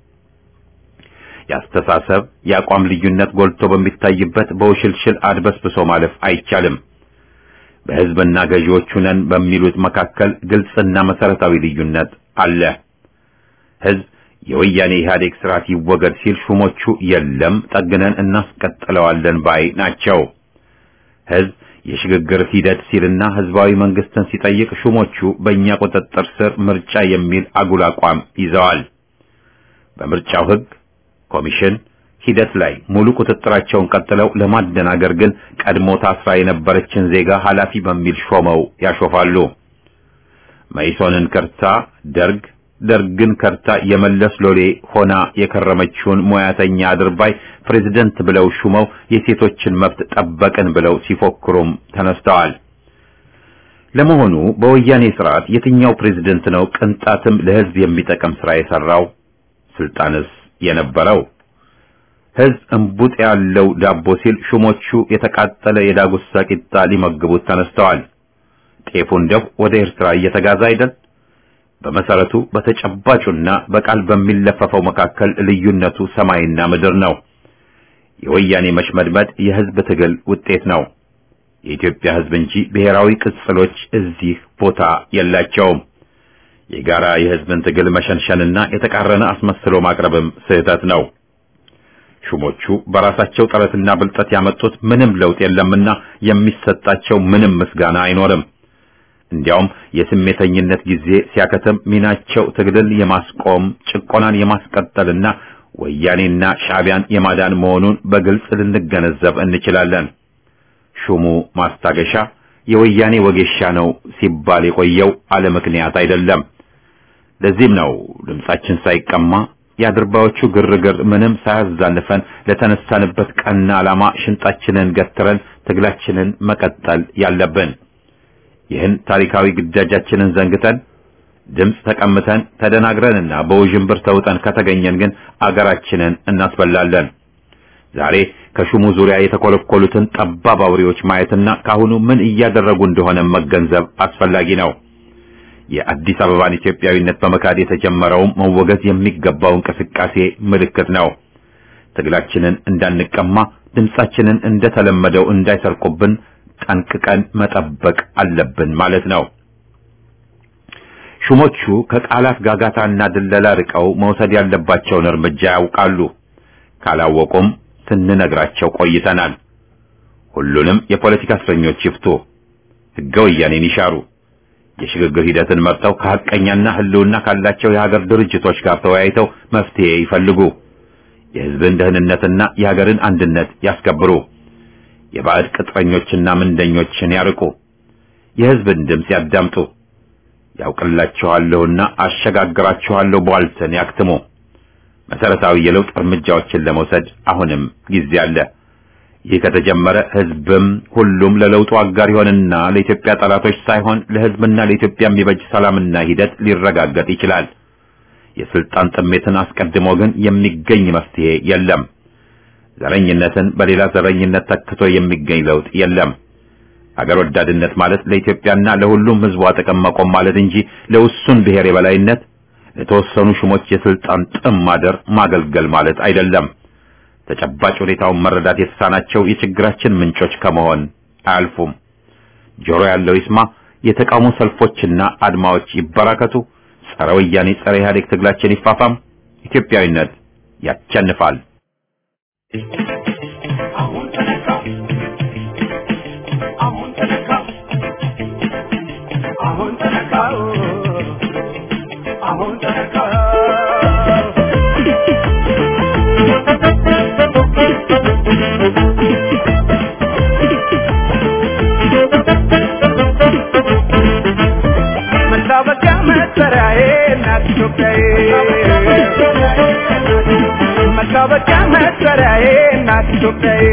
S1: የአስተሳሰብ የአቋም ልዩነት ጎልቶ በሚታይበት በውሽልሽል አድበስብሶ ማለፍ አይቻልም። በህዝብና ገዢዎቹ ነን በሚሉት መካከል ግልጽና መሰረታዊ ልዩነት አለ። ህዝብ የወያኔ ኢህአዴግ ስርዓት ይወገድ ሲል ሹሞቹ የለም ጠግነን እናስቀጥለዋለን ባይ ናቸው። ህዝብ የሽግግር ሂደት ሲልና ህዝባዊ መንግስትን ሲጠይቅ ሹሞቹ በእኛ ቁጥጥር ስር ምርጫ የሚል አጉል አቋም ይዘዋል። በምርጫው ህግ ኮሚሽን ሂደት ላይ ሙሉ ቁጥጥራቸውን ቀጥለው ለማደናገር ግን ቀድሞ ታስራ የነበረችን ዜጋ ኃላፊ በሚል ሾመው ያሾፋሉ። መይሶንን ከርታ ደርግ፣ ደርግን ከርታ የመለስ ሎሌ ሆና የከረመችውን ሙያተኛ አድርባይ ፕሬዝደንት ብለው ሹመው የሴቶችን መብት ጠበቅን ብለው ሲፎክሩም ተነስተዋል። ለመሆኑ በወያኔ ስርዓት የትኛው ፕሬዝደንት ነው ቅንጣትም ለህዝብ የሚጠቅም ስራ የሰራው? ስልጣንስ የነበረው ህዝብ እንቡጥ ያለው ዳቦ ሲል ሹሞቹ የተቃጠለ የዳጉሳ ቂጣ ሊመግቡት ተነስተዋል። ጤፉ እንደው ወደ ኤርትራ እየተጋዛ አይደል? በመሰረቱ በተጨባጩና በቃል በሚለፈፈው መካከል ልዩነቱ ሰማይና ምድር ነው። የወያኔ መሽመድመድ የህዝብ ትግል ውጤት ነው። የኢትዮጵያ ህዝብ እንጂ ብሔራዊ ቅጽሎች እዚህ ቦታ የላቸውም። የጋራ የህዝብን ትግል መሸንሸንና የተቃረነ አስመስሎ ማቅረብም ስህተት ነው። ሹሞቹ በራሳቸው ጥረትና ብልጠት ያመጡት ምንም ለውጥ የለምና የሚሰጣቸው ምንም ምስጋና አይኖርም። እንዲያውም የስሜተኝነት ጊዜ ሲያከትም ሚናቸው ትግልን የማስቆም ጭቆናን የማስቀጠልና ወያኔና ሻዕቢያን የማዳን መሆኑን በግልጽ ልንገነዘብ እንችላለን። ሹሙ ማስታገሻ የወያኔ ወጌሻ ነው ሲባል የቆየው አለ ምክንያት አይደለም። ለዚህም ነው ድምጻችን ሳይቀማ የአድርባዮቹ ግርግር ምንም ሳያዛንፈን ለተነሳንበት ቀና ዓላማ ሽንጣችንን ገትረን ትግላችንን መቀጠል ያለብን። ይህን ታሪካዊ ግዳጃችንን ዘንግተን ድምፅ ተቀምተን ተደናግረንና በውዥንብር ተውጠን ከተገኘን ግን አገራችንን እናስበላለን። ዛሬ ከሹሙ ዙሪያ የተኮለኮሉትን ጠባብ አውሬዎች ማየትና ካሁኑ ምን እያደረጉ እንደሆነ መገንዘብ አስፈላጊ ነው። የአዲስ አበባን ኢትዮጵያዊነት በመካድ የተጀመረው መወገዝ የሚገባው እንቅስቃሴ ምልክት ነው። ትግላችንን እንዳንቀማ፣ ድምጻችንን እንደተለመደው እንዳይሰርቁብን ጠንቅቀን መጠበቅ አለብን ማለት ነው። ሹሞቹ ከቃላት ጋጋታና ድለላ ርቀው መውሰድ ያለባቸውን እርምጃ ያውቃሉ። ካላወቁም ስንነግራቸው ቆይተናል። ሁሉንም የፖለቲካ እስረኞች ይፍቱ፣ ሕገ ወያኔን ይሻሩ፣ የሽግግር ሂደትን መርጠው ከሐቀኛና ሕልውና ካላቸው የሀገር ድርጅቶች ጋር ተወያይተው መፍትሄ ይፈልጉ፣ የሕዝብን ደህንነትና የሀገርን አንድነት ያስከብሩ፣ የባዕድ ቅጥረኞችና ምንደኞችን ያርቁ፣ የሕዝብን ድምፅ ያዳምጡ፣ ያውቅላችኋለሁና አሸጋግራችኋለሁ ቧልትን ያክትሙ። መሰረታዊ የለውጥ እርምጃዎችን ለመውሰድ አሁንም ጊዜ አለ። ይህ ከተጀመረ ህዝብም ሁሉም ለለውጡ አጋር ይሆንና ለኢትዮጵያ ጠላቶች ሳይሆን ለህዝብና ለኢትዮጵያ የሚበጅ ሰላምና ሂደት ሊረጋገጥ ይችላል። የስልጣን ጥሜትን አስቀድሞ ግን የሚገኝ መፍትሄ የለም። ዘረኝነትን በሌላ ዘረኝነት ተክቶ የሚገኝ ለውጥ የለም። አገር ወዳድነት ማለት ለኢትዮጵያና ለሁሉም ህዝቧ ጥቅም መቆም ማለት እንጂ ለውሱን ብሔር የበላይነት ለተወሰኑ ሹሞች የስልጣን ጥም ማደር ማገልገል ማለት አይደለም። ተጨባጭ ሁኔታውን መረዳት የተሳናቸው የችግራችን ምንጮች ከመሆን አያልፉም። ጆሮ ያለው ይስማ። የተቃውሞ ሰልፎችና አድማዎች ይበራከቱ። ጸረ ወያኔ፣ ጸረ ኢህአዴግ ትግላችን ይፋፋም። ኢትዮጵያዊነት ያቸንፋል።
S4: አሁን ተነካ አሁን ተነካ አሁን ተነካ አሁን ተነካ መታወቂያ መጠሪያዬ እናት ኢትዮጵያዬ መታወቂያ መጠሪያዬ እናት ኢትዮጵያዬ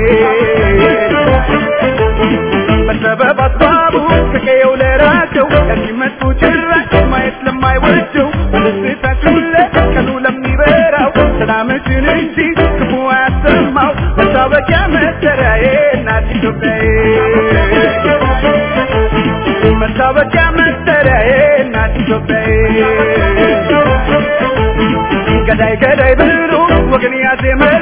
S4: በሰበብ አስባቡ ከቀየው ለራቸው ለሚመጡ ጭራሽ ማየት ለማይወደው ደስታችሁ ለቀኑ ለሚበራው ሰላምሽን እንጂ ክፉ አያሰማው መታወቂያ መጠሪያዬ እናት ኢትዮጵያዬ መታወቂያ መጠሪያዬ እናት ኢትዮጵያዬ ገዳይ ገዳይ ብሎ ወገን ያዜመ